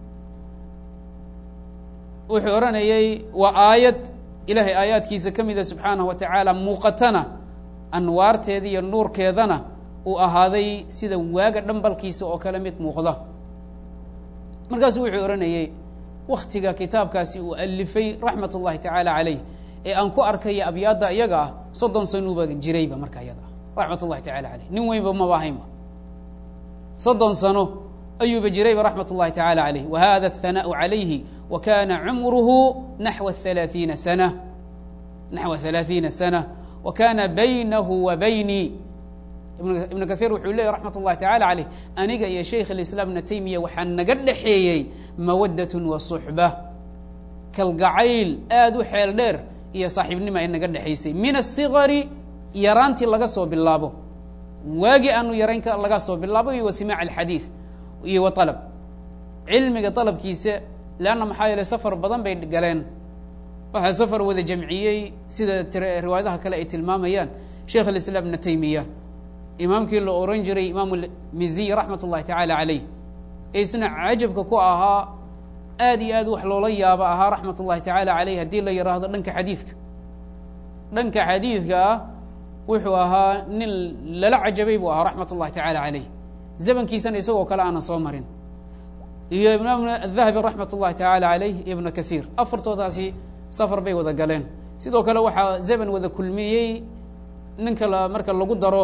wuxuu odhanayay waa aayad ilaahay aayaadkiisa ka mida subxaanahu wa tacaala muuqatana anwaarteeda iyo nuurkeedana uu ahaaday sida waaga dhambalkiisa oo kale mid muuqda markaasuu wuxuu odhanayey waktiga kitaabkaasi uu alifay raxmat ullahi tacaala calayh ee aan ku arkaya abyaadda iyaga ah soddon sanuuba jirayba marka iyada ah raxmat ullahi tacala caleyh nin weynba maba ahaynba soddon sano ayuuba jirayba raxmat ullahi tacala calayh wa hada aلthanaaءu calayhi wa kana cumruhu naxwa halaaثiina sana naxwa halaaثiina sana wa kana baynahu wa baynii ibnu kahiir wuxuu leeyay raxmat ullahi tacala caleyh aniga iyo shaykh alislaam ibna taymiya waxaa naga dhexeeyey mawaddat wa suxba kalgacayl aad u xeel dheer iyo saaxiibnima ay naga dhexaysay min aلsigari yaraantii laga soo bilaabo waagi aanu yarayn laga soo bilaabo iyo wa simaac alxadiid iyo wa alab cilmiga dalabkiisa leanna maxaa yeeley safar badan bay galeen waxaa safar wada jamciyey sida riwaayadaha kale ay tilmaamayaan sheikh alislaam ibna taymiya imaamkii la oran jiray imaam miziy raxmat ullahi tacaala calayh ee isna cajabka ku ahaa aad iyo aad wax loola yaabo ahaa raxmat ullahi tacaala calayh haddii la yidhaahdo dhanka xadiidka dhanka xadiidka ah wuxuu ahaa nin lala cajabay buu ahaa raxmat ullahi tacaala caleyh zamankiisana isagoo kale aanan soo marin iyo imaam adahabi raxmat ullahi tacaala caleyh iyo ibna kathiir afartoodaasi safar bay wada galeen sidoo kale waxaa zaman wada kulmiyey ninka marka lagu daro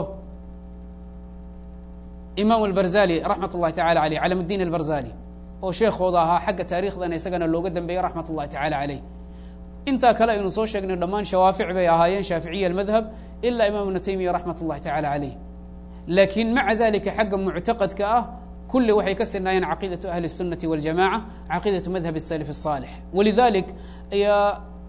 imaam albarzali raxmat ullahi tacala aleyh calamuddiin albarzali oo sheekhooda ahaa xagga taariikhdana isagana looga dambeeyey raxmat ullahi tacala caleyh intaa kale aynu soo sheegnay dhammaan shawaafic bay ahaayeen shaaficiya almadhab ilaa imam ibna taymiya raxmat ullahi tacala caleyh laakiin maca dalika xagga muctaqadka ah kulli waxay ka sinaayeen caqiidatu ahli الsunati waljamaca caqiidatu madhab الsalaf الصaalix walidalik ayaa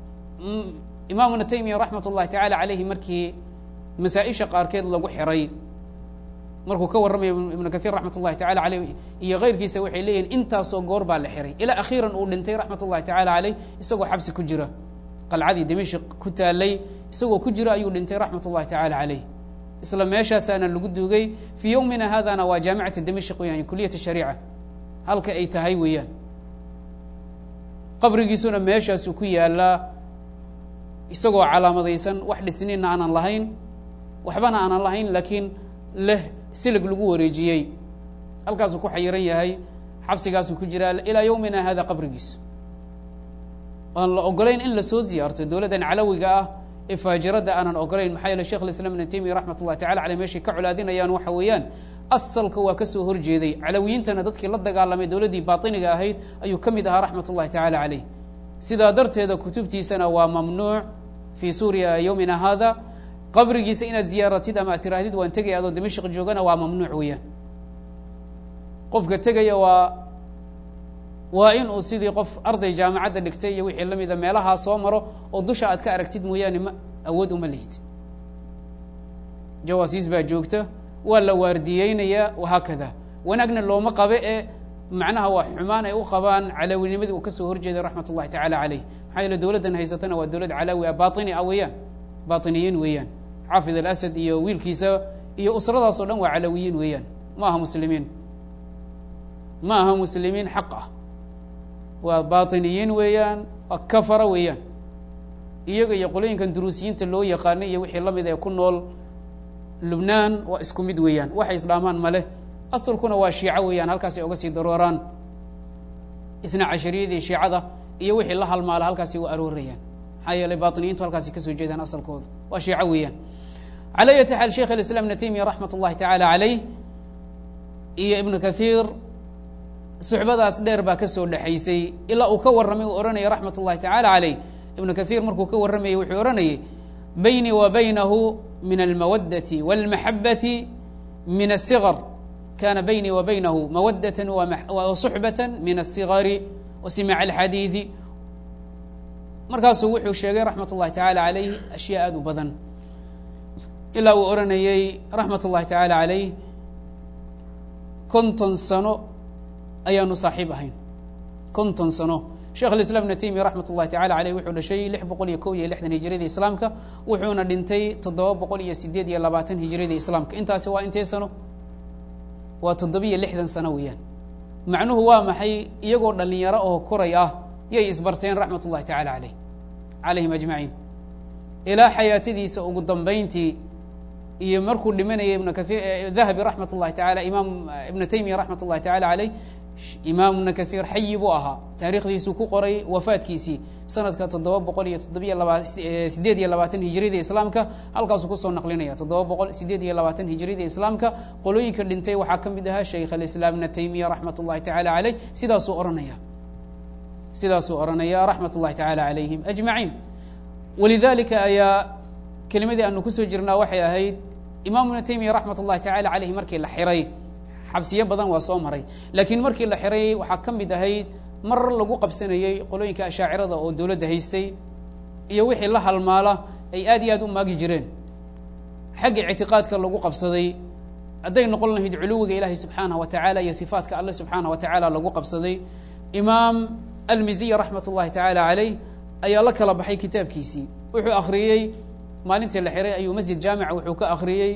imaam ibna taymiya raxmat ullahi tacala caleyhi markii masaa-isha qaarkeed lagu xiray markuu ka warramaya ibnu kahiir raxmat ullahi tacala aleyh iyo keyrkiisa waxay leeyihin intaasoo goor baa la xiray ilaa akhiiran uu dhintay raxmat ullahi tacala caleyh isagoo xabsi ku jira qalcadii dimashik ku taalay isagoo ku jira ayuu dhintay raxmat ullahi tacala caleyh isla meeshaasaana lagu duugay fii yowmina haadana waa jaamicata dimashik weyan kuliyat shariica halka ay tahay weeyaan qabrigiisuna meeshaasuu ku yaalaa isagoo calaamadaysan wax dhisniinna aanan lahayn waxbana aanan lahayn laakiin leh silig lagu wareejiyey halkaasuu ku xayiran yahay xabsigaasuu ku jiraa ilaa yowmina hada qabrigiisa aan la ogolayn in lasoo ziyaarto dowladdan calawiga ah ee faajirada aanan ogolayn maxaa yeele shekh islam ibn taymiya raxmat ullahi tacala aleyh meeshay ka colaadinayaan waxa weeyaan asalka waa kasoo horjeeday calawiyiintana dadkii la dagaalamay dowladdii baatiniga ahayd ayuu ka mid ahaa raxmat ullahi tacala caleyh sidaa darteeda kutubtiisana waa mamnuuc fii suuriya yowmina hada qabrigiisa inaad ziyaaratid ama ad tiraahdid waan tegaya adoo dimashik joogana waa mamnuuc weeyaan qofka tegaya waa waa in uu sidii qof arday jaamacadda dhigtay iyo wixii la mida meelahaa soo maro oo dusha aad ka aragtid mooyaane ma awood uma lihid jawaasiis baa joogta waa la waardiyeynayaa wahaakada wanaagna looma qabe ee macnaha waa xumaan ay u qabaan calawinimadii uu kasoo horjeeday raxmat ullahi tacala caleyh maxaa yeele dowladdan haysatana waa dowlad calaawi ah baini ah weeyaan bainiyiin weeyaan xaafid alasad iyo wiilkiisa iyo usradaas o dhan waa calawiyiin weeyaan ma aha muslimiin ma aha muslimiin xaq ah waa bainiyiin weeyaan waa kafara weeyaan iyaga iyo qolooyinkan duruusiyiinta loo yaqaanay iyo wixii lamid ee ku nool lubnaan waa isku mid weeyaan waxay isdhaamaan male asalkuna waa shiico weeyaan halkaasay oga sii darooraan isna cashariyadii shiicada iyo wixii la halmaala halkaasay u aroorayaan maxaa yeelay bainiyiintu halkaasay kasoo jeedaan asalkooda waa shiico weeyaan calى ayati xaal sheikh اislam ibn taymiya raxmat اllahi tacala caleyh iyo ibnu kathiir suxbadaas dheer baa kasoo dhexaysay ilaa uu ka warramay uu ohanaya raxmat اllahi tacala caleyh ibnu kathiir markuu ka warramayey wuxuu ohanayay baynii wa baynahu min almawadati wاlmaxabati min الصغr kana baynii wa baynahu mawadata wasuxbata min الصigari wasimac اlxadiiثi markaasuu wuxuu sheegay raxmat اllahi tacala caleyh ashyaa aad u badan ilaa uu odhanayey raxmat ullahi tacaala caleyh konton sano ayaanu saaxiib ahayn konton sano sheekh alislaam ibna taymiya raxmat ullahi tacala caleyh wuxuu dhashay lix boqol iyo kow iyo lixdan hijriyadii islaamka wuxuuna dhintay toddoba boqol iyo sideed iyo labaatan hijriyadii islaamka intaasi waa intee sano waa toddobiyo lixdan sano weeyaan macnuhu waa maxay iyagoo dhalinyaro oo koray ah yay isbarteen raxmat ullahi tacala caleyh calayhim ajmaciin ilaa xayaatadiisa ugu dambayntii iyo markuu dhimanayay ibn kair dahabi raxmat ullahi taala imaam ibna taymiya raxmat ullahi tacala caleyh imaam ibna kathiir xayi buu ahaa taarikhdiisuu ku qoray wafaadkiisii sanadka toddoba boqol iyo toddobiyo laba sideed iyo labaatan hijriyada islaamka halkaasuu kusoo naqlinaya toddoba boqol sideed iyo labaatan hijriyada islaamka qolooyinka dhintay waxaa ka mid ahaa shaykh alislaam ibna taymiya raxmat ullahi tacala caleyh sidaasuu ohanaya sidaasuu ohanaya raxmat ullahi tacala calayhim ajmaciin walidalika ayaa kelimadii aanu kusoo jirnaa waxay ahayd imaam ibnu taymiya raxmat ullahi tacala caleyhi markii la xiray xabsiyo badan waa soo maray laakiin markii la xiray waxaa ka mid ahayd mar lagu qabsanayey qolooyinka ashaacirada oo dowladda haystay iyo wixii la halmaala ay aad iyo aad u maagi jireen xagga ictiqaadka lagu qabsaday hadday noqon lahayd culuwiga ilaahay subxaanah wa tacala iyo sifaatka alle subxaanah wa tacaala lagu qabsaday imaam almiziya raxmat ullahi tacala caleyh ayaa la kala baxay kitaabkiisii wuxuu akhriyey maalintii la xiray ayuu masjid jaamica wuxuu ka akhriyey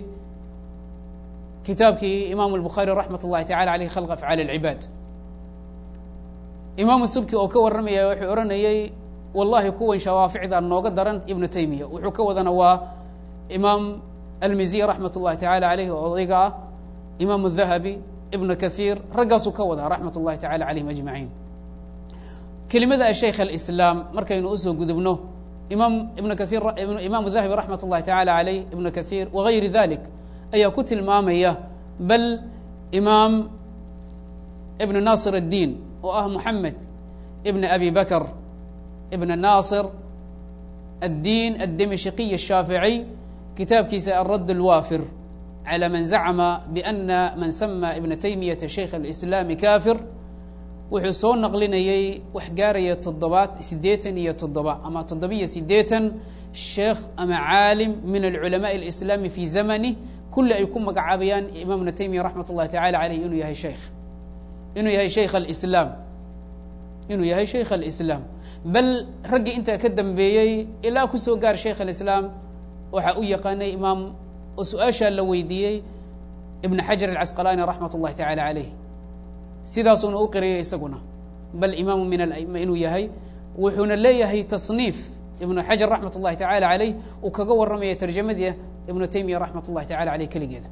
kitaabkii imaamu الbukhaari raxmat ullahi tacala aleyh khalq afcaal اlcibaad imaamu subki oo ka warramaya wuxuu odhanayey wallahi kuwan shawaaficda nooga daran ibnu taymiya wuxuu ka wadana waa imaam almiziy raxmat ullahi tacala aleyh oo odayga ah imaam dahabi ibnu kathiir raggaasuu ka wadaa raxmat ullahi tacala calayhim ajmaciin kelimada shaykh alislaam markaynu usoo gudubno imaam ibnu kahiir imaam dahabi raxmat ullahi tacala aleyh ibnu kathiir wagayri dalik ayaa ku tilmaamaya bal imaam ibn naasir الdiin oo ah moxamed ibn abi bakr ibn naasir الdiin الdimashqiy الshaafiعي kitaabkiisa alradd اlwaafir calى man zacma bأna man sama ibna taymiyata shaykh اlislaami kafir wuxuu soo naqlinayey wax gaaraya toddobaad siddeetan iyo toddoba ama toddobiyo siddeetan sheekh ama caalim min alculamaء اlislaami fi zamani kulli ay ku magacaabayaan imaam ibna taymiya raxmat ullahi tacala aleyh inuu yahay sheikh inuu yahay shaykh alislaam inuu yahay shaykh alislaam bal raggii intaa ka dambeeyey ilaa kusoo gaar shaykh alislaam waxaa u yaqaanay imaam oo su-aashaa la weydiiyey ibn xajar alcasqalaani raxmat ullahi tacala aleyh sidaasuuna u qiriyay isaguna bal imaamu min alaima inuu yahay wuxuuna leeyahay tasniif ibnu xajar raxmat ullahi tacala aleyh uu kaga warramaya tarjamadii ibnu taymiya raxmat ullahi tacala aleyh keligeeda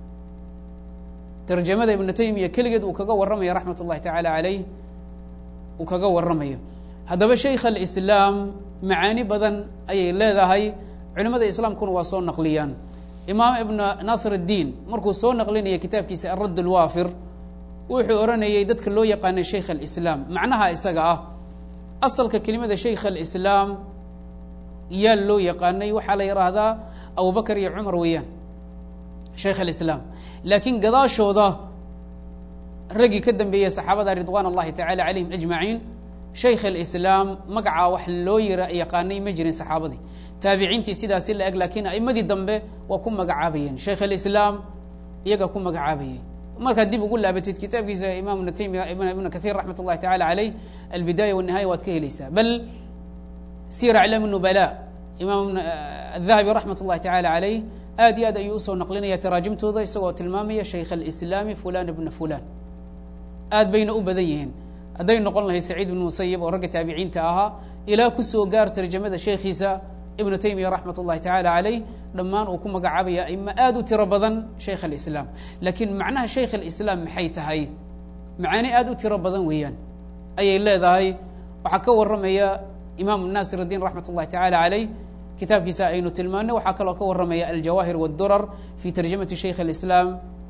tarjamada ibnu taymiya keligeed uu kaga warramaya raxmat ullahi tacala aleyh uu kaga warramayo haddaba shaykh alislaam macaani badan ayay leedahay culimada islaamkuna waa soo naqliyaan imaam ibna naasir اddiin markuu soo naqlinaya kitaabkiisa aradd اlwaafir wuxuu odhanayay dadka loo yaqaanay shaykh alislaam macnaha isaga ah asalka kelimada shaykh alislaam yaa loo yaqaanay waxaa la yidhaahdaa abubakar iyo cumar weeyaan shaykh alislaam laakiin gadaashooda raggii ka dambeeyey saxaabada ridwan اllahi tacala calayhim ajmaciin shaykh alislaam magacaa wax loo yira yaqaanay ma jirin saxaabadii taabiciintii sidaasi la eg laakiin a'imadii dambe waa ku magacaabayeen shaykh alislaam iyaga ku magacaabayay markaad dib ugu laabatid kitaabkiisa imam ibn taymiya ibn kahiir raxmat ullahi tacala aleyh albidaaya wالnihaya waad ka helaysaa bal sir aclaam nubala imaam adahabi raxmat ullahi tacala aleyh aad iyo aad ayuu usoo naqlinaya taraajimtooda isagoo tilmaamaya shaykh alislaami fulan ibna fulan aad bayna u badan yihiin hadday noqon lahayd saciid ibn musayib oo ragga taabiciinta ahaa ilaa kusoo gaar tarjamada sheekhiisa ibnu taymiya raxmat ullahi tacala aleyh dhammaan uu ku magacaabaya ima aad u tiro badan shaykh alislaam laakiin macnaha shaykh alislaam maxay tahay macaani aad u tiro badan weeyaan ayay leedahay waxaa ka warramaya imaam naasir اdiin raxmat ullahi tacala aleyh kitaabkiisa aynu tilmaanay waxaa kaloo ka warramaya aljawaahir wاdurar fi tarjamati shaykh alislaam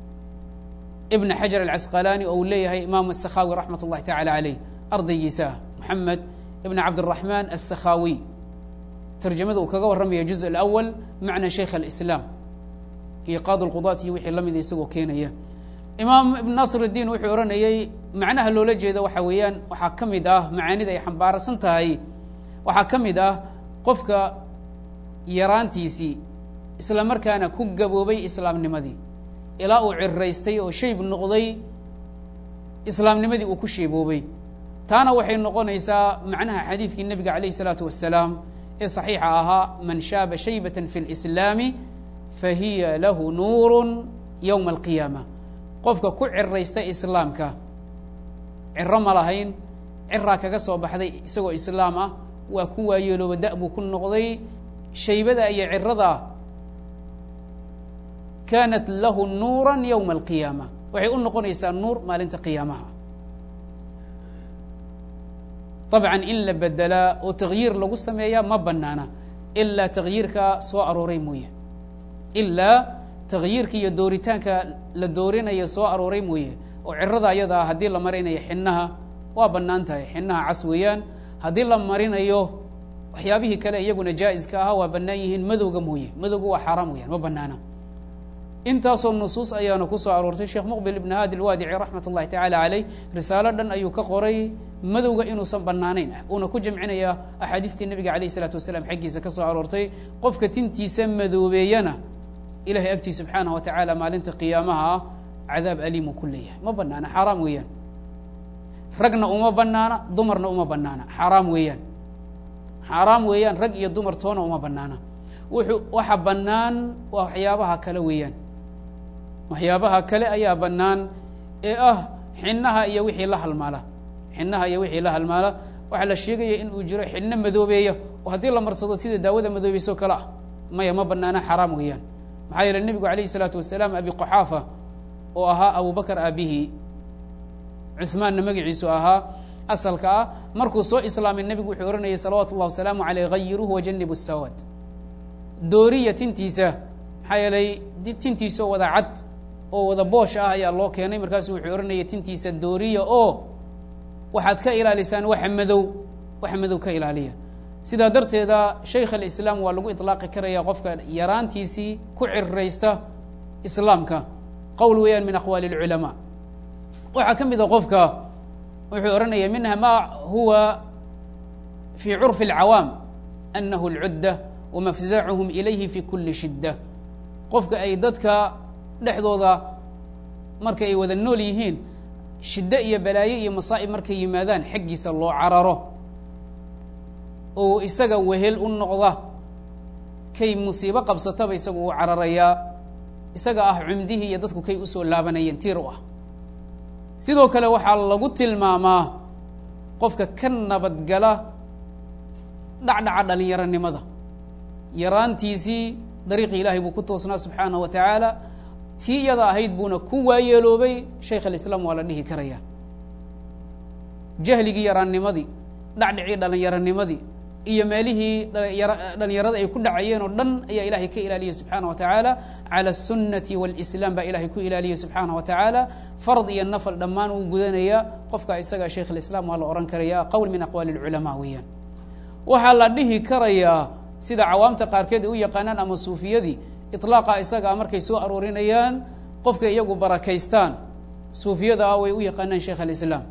ibn xajar alcasqalaani oo uu leeyahay imaam asakhawi raxmat ullahi tacala aleyh ardaygiisa moxamed ibn cabdiraxmaan asakhawi tarjamada uu kaga warramaya juz alawal macna shaykh alislaam iyo qaadi lqudaat iyo wixii lamida isagoo keenaya imaam ibn naasir اdiin wuxuu odhanayey macnaha loola jeeda waxa weeyaan waxaa ka mid ah macaanida ay xambaarsan tahay waxaa ka mid ah qofka yaraantiisii isla markaana ku gaboobay islaamnimadii ilaa uu ciraystay oo shayb noqday islaamnimadii uu ku sheeboobay taana waxay noqonaysaa macnaha xadiidkii nebiga calayh isalaatu wasalaam ee saxiixa ahaa man shaaba shaybatan fi اlislaami fahiya lahu nuuru yowma alqiyaama qofka ku ciraysta islaamka ciro ma lahayn ciraa kaga soo baxday isagoo islaam ah waa ku waayeelooba da- buu ku noqday shaybada iyo cirada kaanat lahu nuura yowma alqiyaama waxay u noqonaysaa nuur maalinta qiyaamaha dabcan in la bedelaa oo takyiir lagu sameeyaa ma banaana ilaa takyiirka soo arooray mooye ilaa takyiirka iyo dooritaanka la doorinaya soo arooray mooye oo cirada ayadaa haddii la marinayo xinaha waa bannaan tahay xinaha cas weeyaan haddii la marinayo waxyaabihii kale iyaguna jaa-iska ahaa waa bannaan yihiin madowga mooye madowga waa xaaraam weyaan ma banaana intaasoo nusuus ayaana ku soo aroortay sheekh muqbil ibn haadi alwaadici raxmat ullahi tacala caleyh risaalo dhan ayuu ka qoray madowga inuusan banaanayn uuna ku jamcinaya axaadiistii nebiga alayh isalaatu wasalaam xaggiisa ka soo aroortay qofka tintiisa madoobeeyana ilahay agtii subxaanah wa tacaala maalinta qiyaamaha ah cadaab aliimuu ku leeyahay ma banaana xaaraam weeyaan ragna uma banaana dumarna uma banaana xaaraam weeyaan xaaraam weeyaan rag iyo dumar toona uma banaana wuxuu waxa bannaan waa waxyaabaha kale weeyaan waxyaabaha kale ayaa bannaan ee ah xinaha iyo wixii la halmaala xinaha iyo wixii la halmaala waxaa la sheegaya in uu jiro xidhno madoobeeya oo haddii la marsado sida daawada madoobeysoo kale ah maya ma banaana xaraam weeyaan maxaa yeele nebigu alayh isalaatu wasalaam abi qoxaafa oo ahaa abubakar aabihi cuhmaanna magaciisu ahaa asalka ah markuu soo islaamay nebigu wuxuu ohanayay salawaatu اllah wasalaamu aleyh hayiruhu wajanibu sawaad dooriya tintiisa maxaa yeelay tintiisao wada cad oo wada boosh ah ayaa loo keenay markaasu wuxuu ohanayay tintiisa dooriya oo waxaad ka ilaalisaan waxa madow waxa madow ka ilaaliya sidaa darteeda shaykh alislaam waa lagu iطlaaqi karaya qofka yaraantiisii ku cirraysta islaamka qowl weeyaan min aqwaali اlculamaa waxaa ka mida qofka wuxuu ohanaya minha ma huwa fii curfi اlcawaam anahu اlcudda wamafzacuhum ilayhi fi kuli shidda qofka ay dadka dhexdooda marka ay wada nool yihiin shiddo iyo balaayo iyo masaa'ib markay yimaadaan xaggiisa loo cararo oo isaga wehel u noqda kay musiibo qabsataba isagu uu cararayaa isaga ah cumdihii iyo dadku kay usoo laabanayeen tiir u ah sidoo kale waxaa lagu tilmaamaa qofka ka nabadgala dhacdhaca dhalinyaronimada yaraantiisii dariiqii ilaahay buu ku toosnaa subxaanaه wa tacaala tii iyada ahayd buuna ku waayeeloobay shaykh alislaam waa la dhihi karaya jahligii yaraannimadii dhacdhicii dhallinyaronimadii iyo meelihii dhalinyarada ay ku dhacayeen oo dhan ayaa ilahay ka ilaaliyey subxaana wa tacaala calى الsunati wاlislaam baa ilahay ku ilaaliyey subxaana wa tacaala fard iyo nafl dhammaan uu gudanaya qofka isaga shaykh اlislaam waa la ohan karaya qowl min aqwaali اlculamaa weeyaan waxaa la dhihi karayaa sida cawaamta qaarkeed ay u yaqaanaan ama suufiyadii iطlaaqa isagaa markay soo aroorinayaan qofka iyagu barakaystaan suufiyada ah way u yaqaanaan shaykh alislaam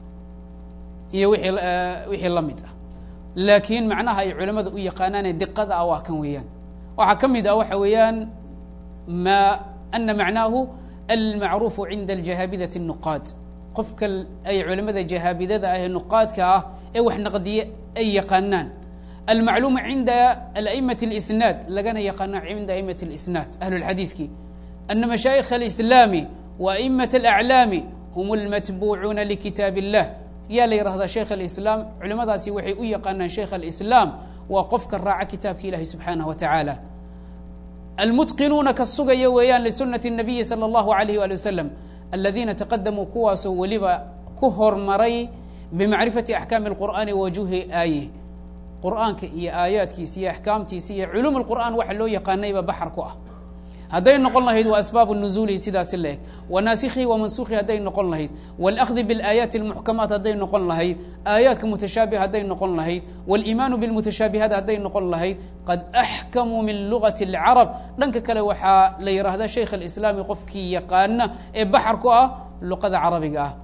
iyo wixii wixii la mid ah laakiin macnaha ay culamada u yaqaanaane diqada ah waa kan weeyaan waxaa ka mid ah waxa weeyaan ma ana macnaahu almacruufu cinda aljahaabidati الnuqaad qofka ay culamada jahaabidada ah ee nuqaadka ah ee wax naqdiye ay yaqaanaan almacluum cinda aأmaة اlisnaad lagana yaqaano cinda amat اlisnaad ahlu اlxadiidki ana mashaayikh alislaami wa amat اlaclaami hum اlmatbuucuuna likitaab اllah yaa la yihahdaa shaykh alislaam culimadaasi waxay u yaqaanaan shaykh alislaam waa qofka raaca kitaabka ilahi subxaanah wa tacaala almutqinuuna ka sugaya weeyaan lisunati الnabiyi salى اllahu alayh ali wasalam aladiina taqadamuu kuwaasoo weliba ku hormaray bimacrifati axkaami اlqur'aani wajuhi aaye qur'aanka iyo aayaadkiisa iyo axkaamtiisa iyo culuum اlqur'an waxa loo yaqaanayba baxar ku ah hadday noqon lahayd waa asbaabu nuzuulihi sidaasi la eg wanaasikhihi wamansuukhi hadday noqon lahayd wاlأkhdi biاlaayaati اlmuxkamaat hadday noqon lahayd aayaadka mutashaabih hadday noqon lahayd wاliimaanu biاlmutashaabihaat hadday noqon lahayd qad axkamuu min lugati اlcarab dhanka kale waxaa la yidhaahdaa shaykh alislaami qofkii yaqaana ee baxar ku ah luqada carabiga ah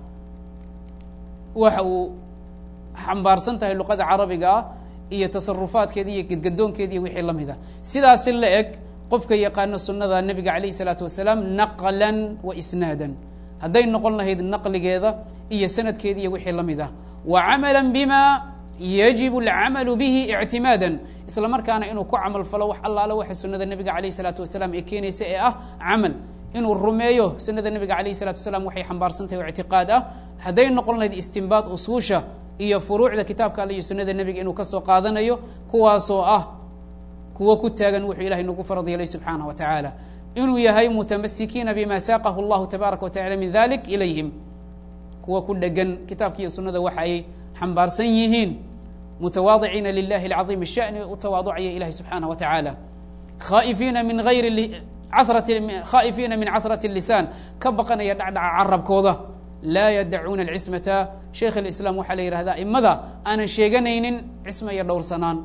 waxa uu xambaarsan tahay luqada carabiga ah iyo tasarufaadkeeda iyo gedgadoonkeeda iyo wixii la mid ah sidaasi la eg qofka yaqaano sunada nebiga alayh الsalaatu wasalaam naqla wa isnaada hadday noqon lahayd naqligeeda iyo sanadkeeda iyo wixii la mid ah wa camala bima yajib اlcamalu bihi ictimaada isla markaana inuu ku camal falo wax allaale waxa sunada nebiga alayh الsalaatu wasalaam ee keenaysa ee ah camal inuu rumeeyo sunada nebiga alayh الsalatu wasalaam waxay xambaarsan tahay o ictiqaad ah hadday noqon lahayd istinbaad usuusha iyo furuucda kitaabka alle iyo sunada nebiga inuu kasoo qaadanayo kuwaasoo ah kuwo ku taagan wuxuu ilahay nagu farad yeelay subxaanah wa tacaala inuu yahay mutamasikiina bima saaqahu اllahu tabaaraka wa tacala min dalik ilayhim kuwa ku dhegan kitaabka iyo sunada waxa ay xambaarsan yihiin mutawaadiciina lilahi اlcaظiim الshani u tawaaducaya ilahi subxaanah wa tacaala khaa'ifiina min ayri khaa'ifiina min cahrati الlisaan ka baqanaya dhacdhaca carabkooda laa yadacuuna alcismata shaykh alislaam waxaa la yihahdaa imada aanan sheeganaynin cisma iyo dhowrsanaan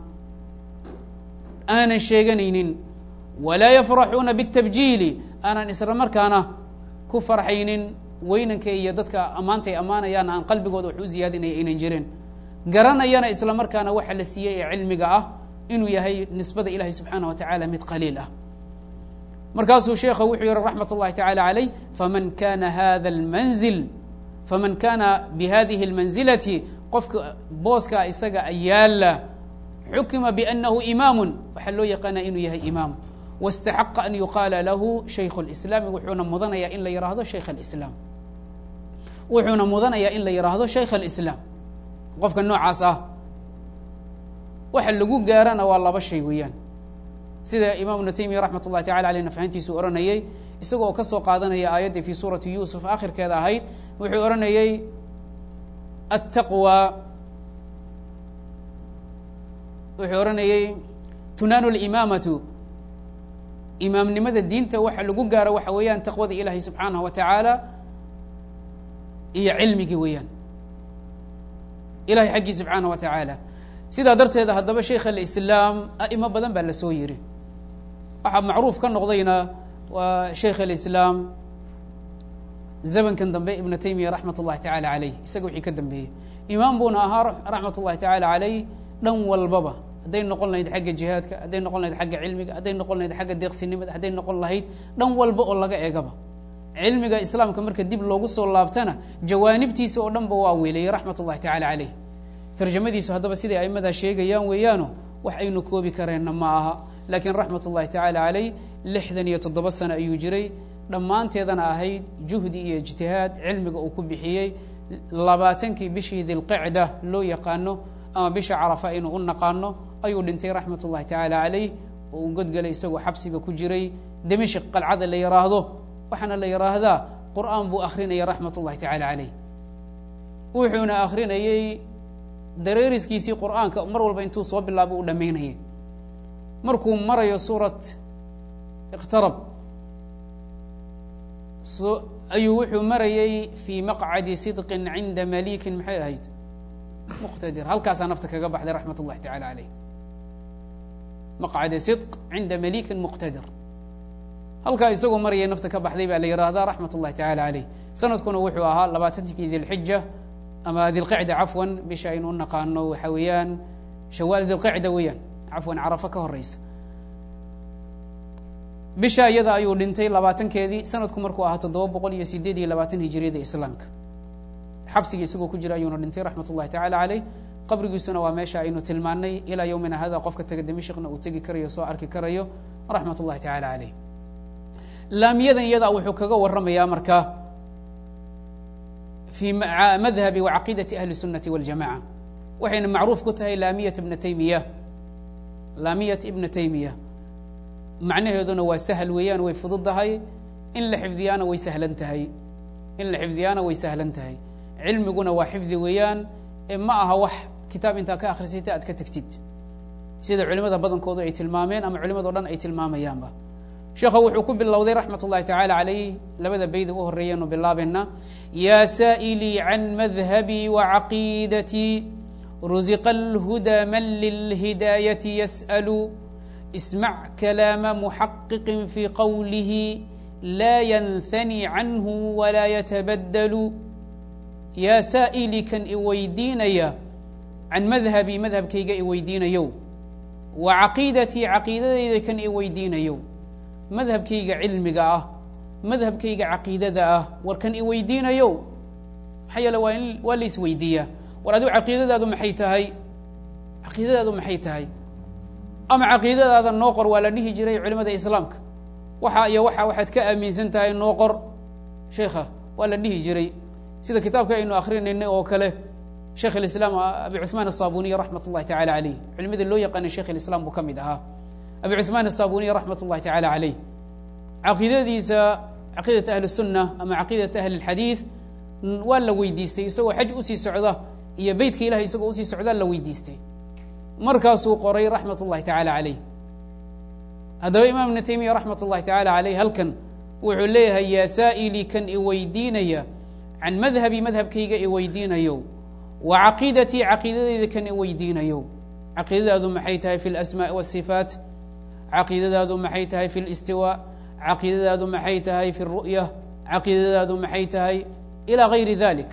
aanan sheeganaynin walaa yafraxuuna biاtabjiili aanan isla markaana ku farxaynin weynanka iyo dadka ammaantay ammaanayaan aan qalbigooda wax u ziyaadinaya aynan jirin garanayana isla markaana waxa la siiyey ee cilmiga ah inuu yahay nisbada ilahi subxaanah wa tacaala mid qaliil ah markaasuu sheekha wuxuu yihi raxmat اllahi tacala calayh faman kana hada اlmanzil faman kana bihadihi اlmanzilati qofka booska isaga yaala xukima bأnahu imaamu waxaa loo yaqaana inuu yahay imaam waاstaxaqa an yuqaala lahu shaykh اlislaami wuxuuna mudanayaa in la yidhaahdo shaykh اlislaam wuxuuna mudanayaa in la yidhaahdo shaykh اlislaam qofka noocaas ah waxa lagu gaarana waa laba shay weeyaan sida imaam ibnu taymiya raxmat ullahi tacala aleyh nafahantiisu ohanayey isagoo ka soo qaadanaya aayaddii fi suurati yuusuf akhirkeeda ahayd wuxuu odhanayey attaqwa wuxuu odhanayey tunaanu limaamatu imaamnimada diinta waxa lagu gaaro waxa weeyaan taqwada ilaahay subxaanahu wa tacaala iyo cilmigii weeyaan ilahay xaggii subxaanaه wa tacaala sidaa darteeda haddaba sheikh alislaam a'imo badan baa la soo yiri waxaa macruuf ka noqdayna waa sheikh alislaam zamankan dambe ibna taymiya raxmat ullahi tacaala caleyh isaga wixii ka dambeeyey imaam buuna ahaa raxmat ullahi tacaala caleyh dhan walbaba hadday noqon lahayd xagga jihaadka hadday noqon lahayd xagga cilmiga hadday noqon lahayd xagga deeqsinimada hadday noqon lahayd dhan walba oo laga eegaba cilmiga islaamka marka dib loogu soo laabtana jawaanibtiisa oo dhan ba waa weeleyey raxmat ullahi tacala caleyh tarjamadiisu haddaba siday aimadaa sheegayaan weeyaano wax aynu koobi kareenna ma aha laakiin raxmat ullahi tacaala caleyh lixdan iyo toddoba sano ayuu jiray dhammaanteedana ahayd juhdi iyo ijtihaad cilmiga uu ku bixiyey labaatankii bishii dilqicda loo yaqaano ama bisha carafa aynu u naqaano ayuu dhintay raxmat ullahi tacaala caleyh oo uu godgelay isagoo xabsiga ku jiray dimashik qalcada la yidhaahdo waxaana la yidhaahdaa qur'aan buu akrinaya raxmat ullahi tacaala caleyh wuxuuna akrinayey dareeriskiisii qur'aanka mar walba intuu soo bilaabo u dhammaynayay markuu marayo suurat iqtarab so ayuu wuxuu marayey fii maqcadi sidqin cinda malikin maxay ahayd muqtadir halkaasaa nafta kaga baxday raxmat ullahi tacala caleyh maqcadi sidq cinda malikin muqtadir halkaa isagoo marayay nafta ka baxday baa la yidhaahdaa raxmat ullahi tacala caleyh sanadkuna wuxuu ahaa labaatankii dilxija ama dilqicda cafwan bisha aynu u naqaano waxa weeyaan shawaal dilqicda weeyaan cafwan carafo ka horeysa bisha iyada ayuu dhintay labaatankeedii sanadku markuu ahaa toddoba boqol iyo sideed iyo labaatan hijiriyada islaamka xabsiga isagoo ku jira ayuuna dhintay raxmat ullahi tacala caleyh qabrigiisuna waa meesha aynu tilmaanay ilaa yowmina hada qofka taga dimashikna uu tegi karayo soo arki karayo raxmat ullahi tacala caleyh laamiyadan iyadaa wuxuu kaga waramayaa marka fi madhabi wa caqiidati ahli الsunati waاljamaca waxayna macruuf ku tahay laamiyat ibna taymiya laamiyat ibna taymiya macnaheeduna waa sahal weeyaan way fududahay in la xifdiyaana way sahlan tahay in la xifdiyaana way sahlan tahay cilmiguna waa xifdi weeyaan ee ma aha wax kitaab intaa ka akhrisayta aad ka tegtid sida culimada badankoodu ay tilmaameen ama culimado dhan ay tilmaamayaanba sheekha wuxuu ku bilowday raxmat ullahi tacala calayh labada beyda u horeeyanu bilaabayna yaa saa'ilii can madhabii wacaqiidatii rusiqa alhuda man lilhidaayati yas'alu ismac kalaama muxaqiqin fii qowlihi laa yanhani canhu walaa yatabaddalu yaa saa'ilii kan i weydiinaya can madhabii madhabkayga i weydiinayow wa caqiidatii caqiidadayda kan i weydiinayow madhabkayga cilmiga ah madhabkayga caqiidada ah war kan i weydiinayow maxaa yeele waa in waa la isweydiiyaa war adigu caqiidadaadu maxay tahay caqiidadaadu maxay tahay ama caqiidadaada noo qor waa la dhihi jiray culimada islaamka waxa iyo waxa waxaad ka aaminsan tahay noo qor sheikha waa la dhihi jiray sida kitaabka aynu akrinaynay oo kale sheikh اiسlاam abi cuثmaan الصabuniy raxmat الlahi tacalى عaleyh culimada loo yaqaanay sheikh اislam buu ka mid ahaa abi cuثmaan الصabuniy raxmat الlahi tacalى عaleyh caqiidadiisa caqiidaة ahli الsuna ama caqiidaة ahli الxadiiث waa la weydiistay isagoo xaj usii socda iyo beytka ilahay isagoo usii socdaa la weydiistay markaasuu qoray raxmat الlahi tacalى عaleyh haddaba imaam ibn taymiya raxmat الlahi tacalى عaleyh halkan wuxuu leeyahay yaa saa'ilii kan i weydiinaya can madhabi madhabkayga i weydiinayo wa caqiidatii caqiidadayda kan i weydiinayo caqiidadaadu maxay tahay fi اlasmaaءi wالصifaat caqiidadaadu maxay tahay fi اlistiwaa caqiidadaadu maxay tahay fi اru'ya caqiidadaadu maxay tahay ilى gayri dalik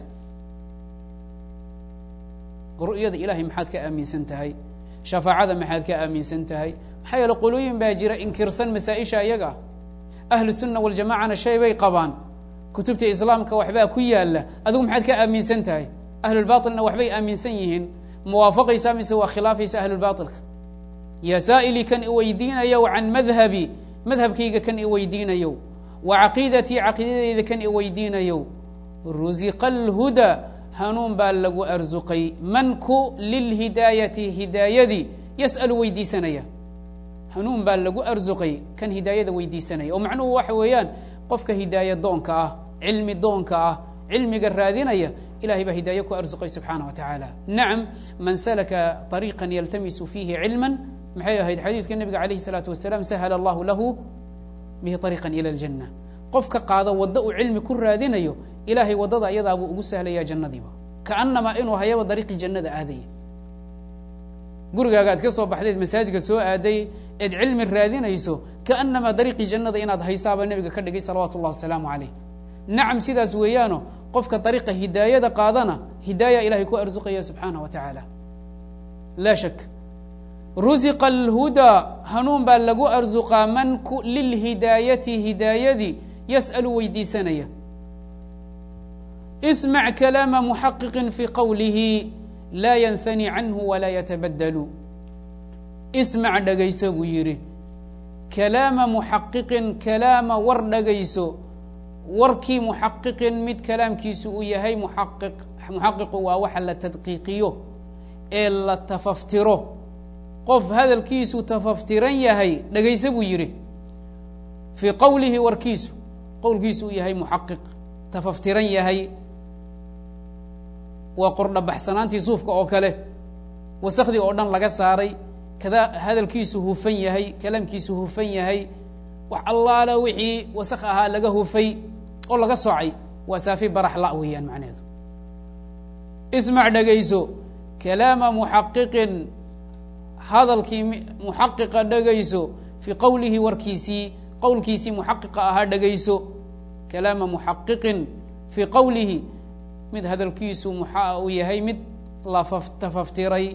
ru'yada ilahay maxaad ka aaminsan tahay shafaacada maxaad ka aaminsan tahay maxaa yeele qolooyin baa jira inkirsan masaa-isha iyaga ahlu الsuna waljamacana shay bay qabaan kutubta islaamka waxbaa ku yaala adigu maxaad ka aaminsan tahay ahlulbailna waxbay aaminsan yihiin muwaafaqaysaa mise waa khilaafaysa ahlulbailka yaa saa'ilii kan i weydiinayow can madhabi madhabkayga kan i weydiinayow wa caqiidatii caqiidadayda kan i weydiinayow rusiqa alhuda hanuun baa lagu arsuqay manku lilhidaayati hidaayadii yas'alu weydiisanaya hanuun baa lagu arsuqay kan hidaayada weydiisanaya oo macnuhu waxa weeyaan qofka hidaaya doonka ah cilmi doonka ah cilmiga raadinaya ilahay baa hidaaye ku arsuqay subxaana wa tacaala nacam man salaka طariiqan yaltamisu fiihi cilma maxay ahayd xadiidka nebiga alayh الsalaatu wasalaam sahla allahu lahu bihi طariiqan ila اljanna qofka qaada waddo uu cilmi ku raadinayo ilaahay waddada ayadaabuu ugu sahlaya jannadiiba kaanamaa inuu hayaba dariiqii jannada aadaya gurigaaga aad ka soo baxdeed masaajidka soo aaday eed cilmi raadinayso kaanamaa dariiqii jannada inaad haysaaba nebiga ka dhigay salawaatu اllah wasalaamu calayh nacam sidaas weeyaano qofka dariiqa hidaayada qaadana hidaaya ilahay ku arsuqaya subxaanah wa tacaala laa shak rusiqa alhudaa hanuun baa lagu arsuqaa man lilhidaayati hidaayadii yas'alu weydiisanaya ismac kalaama muxaqiqin fii qowlihi laa yanhani canhu walaa yatabadalu ismac dhagayso buu yidhi kalaama muxaqiqin kalaama war dhagayso warkii muxaqiqin mid kalaamkiisu uu yahay muxaqiq muxaqiqu waa waxa la tadqiiqiyo ee la tafaftiro qof hadalkiisu tafaftiran yahay dhagayso buu yidhi fii qowlihi warkiisu qowlkiisu uu yahay muxaqiq tafaftiran yahay waa qordhabaxsanaantii suufka oo kale wasakhdii oo dhan laga saaray kada hadalkiisu hufan yahay kalaamkiisu hufan yahay wax allaala wixii wasakh ahaa laga hufay oo laga soocay waa saafi barax la weeyaan macnaheedu ismac dhegayso kalaama muxaqiqin hadalkii muxaqiqa dhegayso fii qowlihi warkiisii qowlkiisii muxaqiqa ahaa dhegayso kalaama muxaqiqin fii qowlihi mid hadalkiisu muxa uu yahay mid la tafaftiray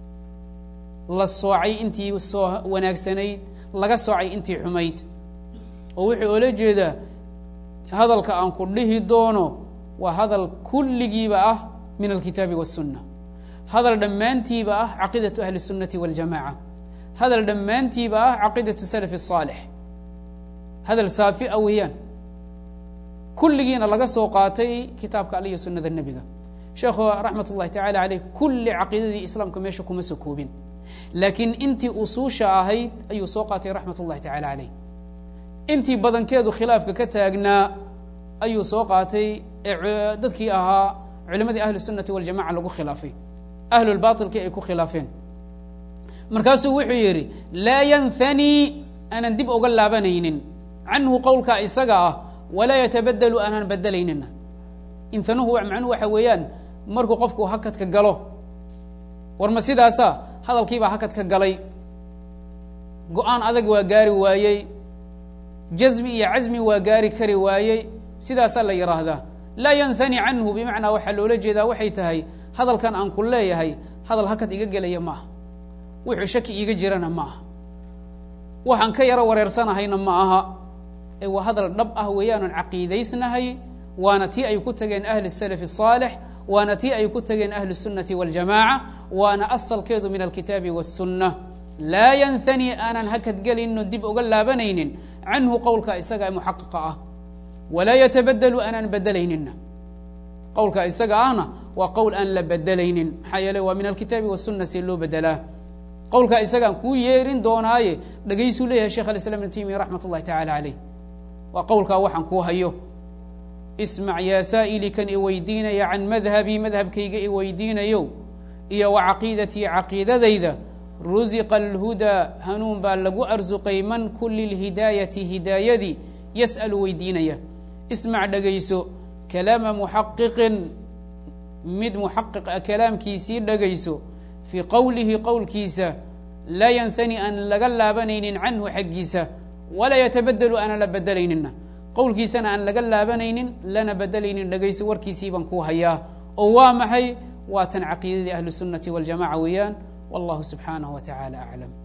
la soocay intii soo wanaagsanayd laga soocay intii xumayd oo wuxuu oola jeedaa hadalka aan ku dhihi doono waa hadal kulligiiba ah min alkitaabi waالsunna hadal dhammaantiiba ah caqiidaةu ahli الsunnati waاljamaca hadal dhammaantiiba ah caqiidaةu salaf الصaalix hadal saafi a weeyaan kulligiina laga soo qaatay kitaabka alle iyo sunada nebiga sheekhu raxmat ullahi tacala aleyh kulli caqiidadii islaamka meesha kuma soo koobin laakiin intii usuusha ahayd ayuu soo qaatay raxmat ullahi tacala aleyh intii badankeedu khilaafka ka taagnaa ayuu soo qaatay ee dadkii ahaa culimadii ahli الsunati waljamaca lagu khilaafay ahlulbailkii ay ku khilaafeen markaasuu wuxuu yidhi laa yanhanii aanan dib oga laabanaynin canhu qowlka isaga ah walaa yatabadelu aanan bedelaynina inhanuhu macnuhu waxa weeyaan markuu qofku hakadka galo war ma sidaasa hadalkiibaa hakadka galay go-aan adag waa gaari waayey jazmi iyo casmi waa gaari kari waayey sidaasaa la yidhaahdaa laa yanhani canhu bimacnaa waxaa loola jeedaa waxay tahay hadalkan aan ku leeyahay hadal hakad iga gelaya ma aha wuxuu shaki iiga jirana ma aha waxaan ka yaro wareersanahayna ma aha ee waa hadal dhab ah weeyaanan caqiidaysnahay waana tii ay ku tageen ahli الsalaf الصaalix waana tii ay ku tageen ahli الsunnati waاljamaaca waana asalkeedu min alkitaabi wالsunna laa yanhani aanan hakad gelinno dib oga laabanaynin canhu qowlka isaga ee muxaqiqa ah walaa yatabadelu aanan bedelaynina qowlka isaga ahna waa qowl aan la bedelaynin maxaa yeele waa min alkitaabi waالsuna see loo bedelaa qowlka isagaan kuu yeerin doonaaye dhagaysuu leeyahay shekh alislam ibn taymiya raxmat ullahi tacala caleyh waa qowlkaa waxaan kuu hayo ismac yaa saa'ili kan i weydiinaya can madhabii madhabkayga i weydiinayo iyo wa caqiidatii caqiidadayda rusiqa alhudaa hanuun baa lagu arsuqay man kuli lhidaayati hidaayadii yas'alu weydiinaya ismac dhegayso kalaama muxaqiqin mid muxaqiq a kalaamkiisii dhegayso fii qowlihi qowlkiisa laa yanhani aan laga laabanaynin canhu xaggiisa walaa yatabadelu aanan la bedelaynina qowlkiisana aan laga laabanaynin lana bedelaynin dhegayso warkiisii baan kuu hayaa oo waa maxay waa tan caqiidadii ahli الsunnati waاljamaca weeyaan wallahu subxaanaه wa taعalى aclam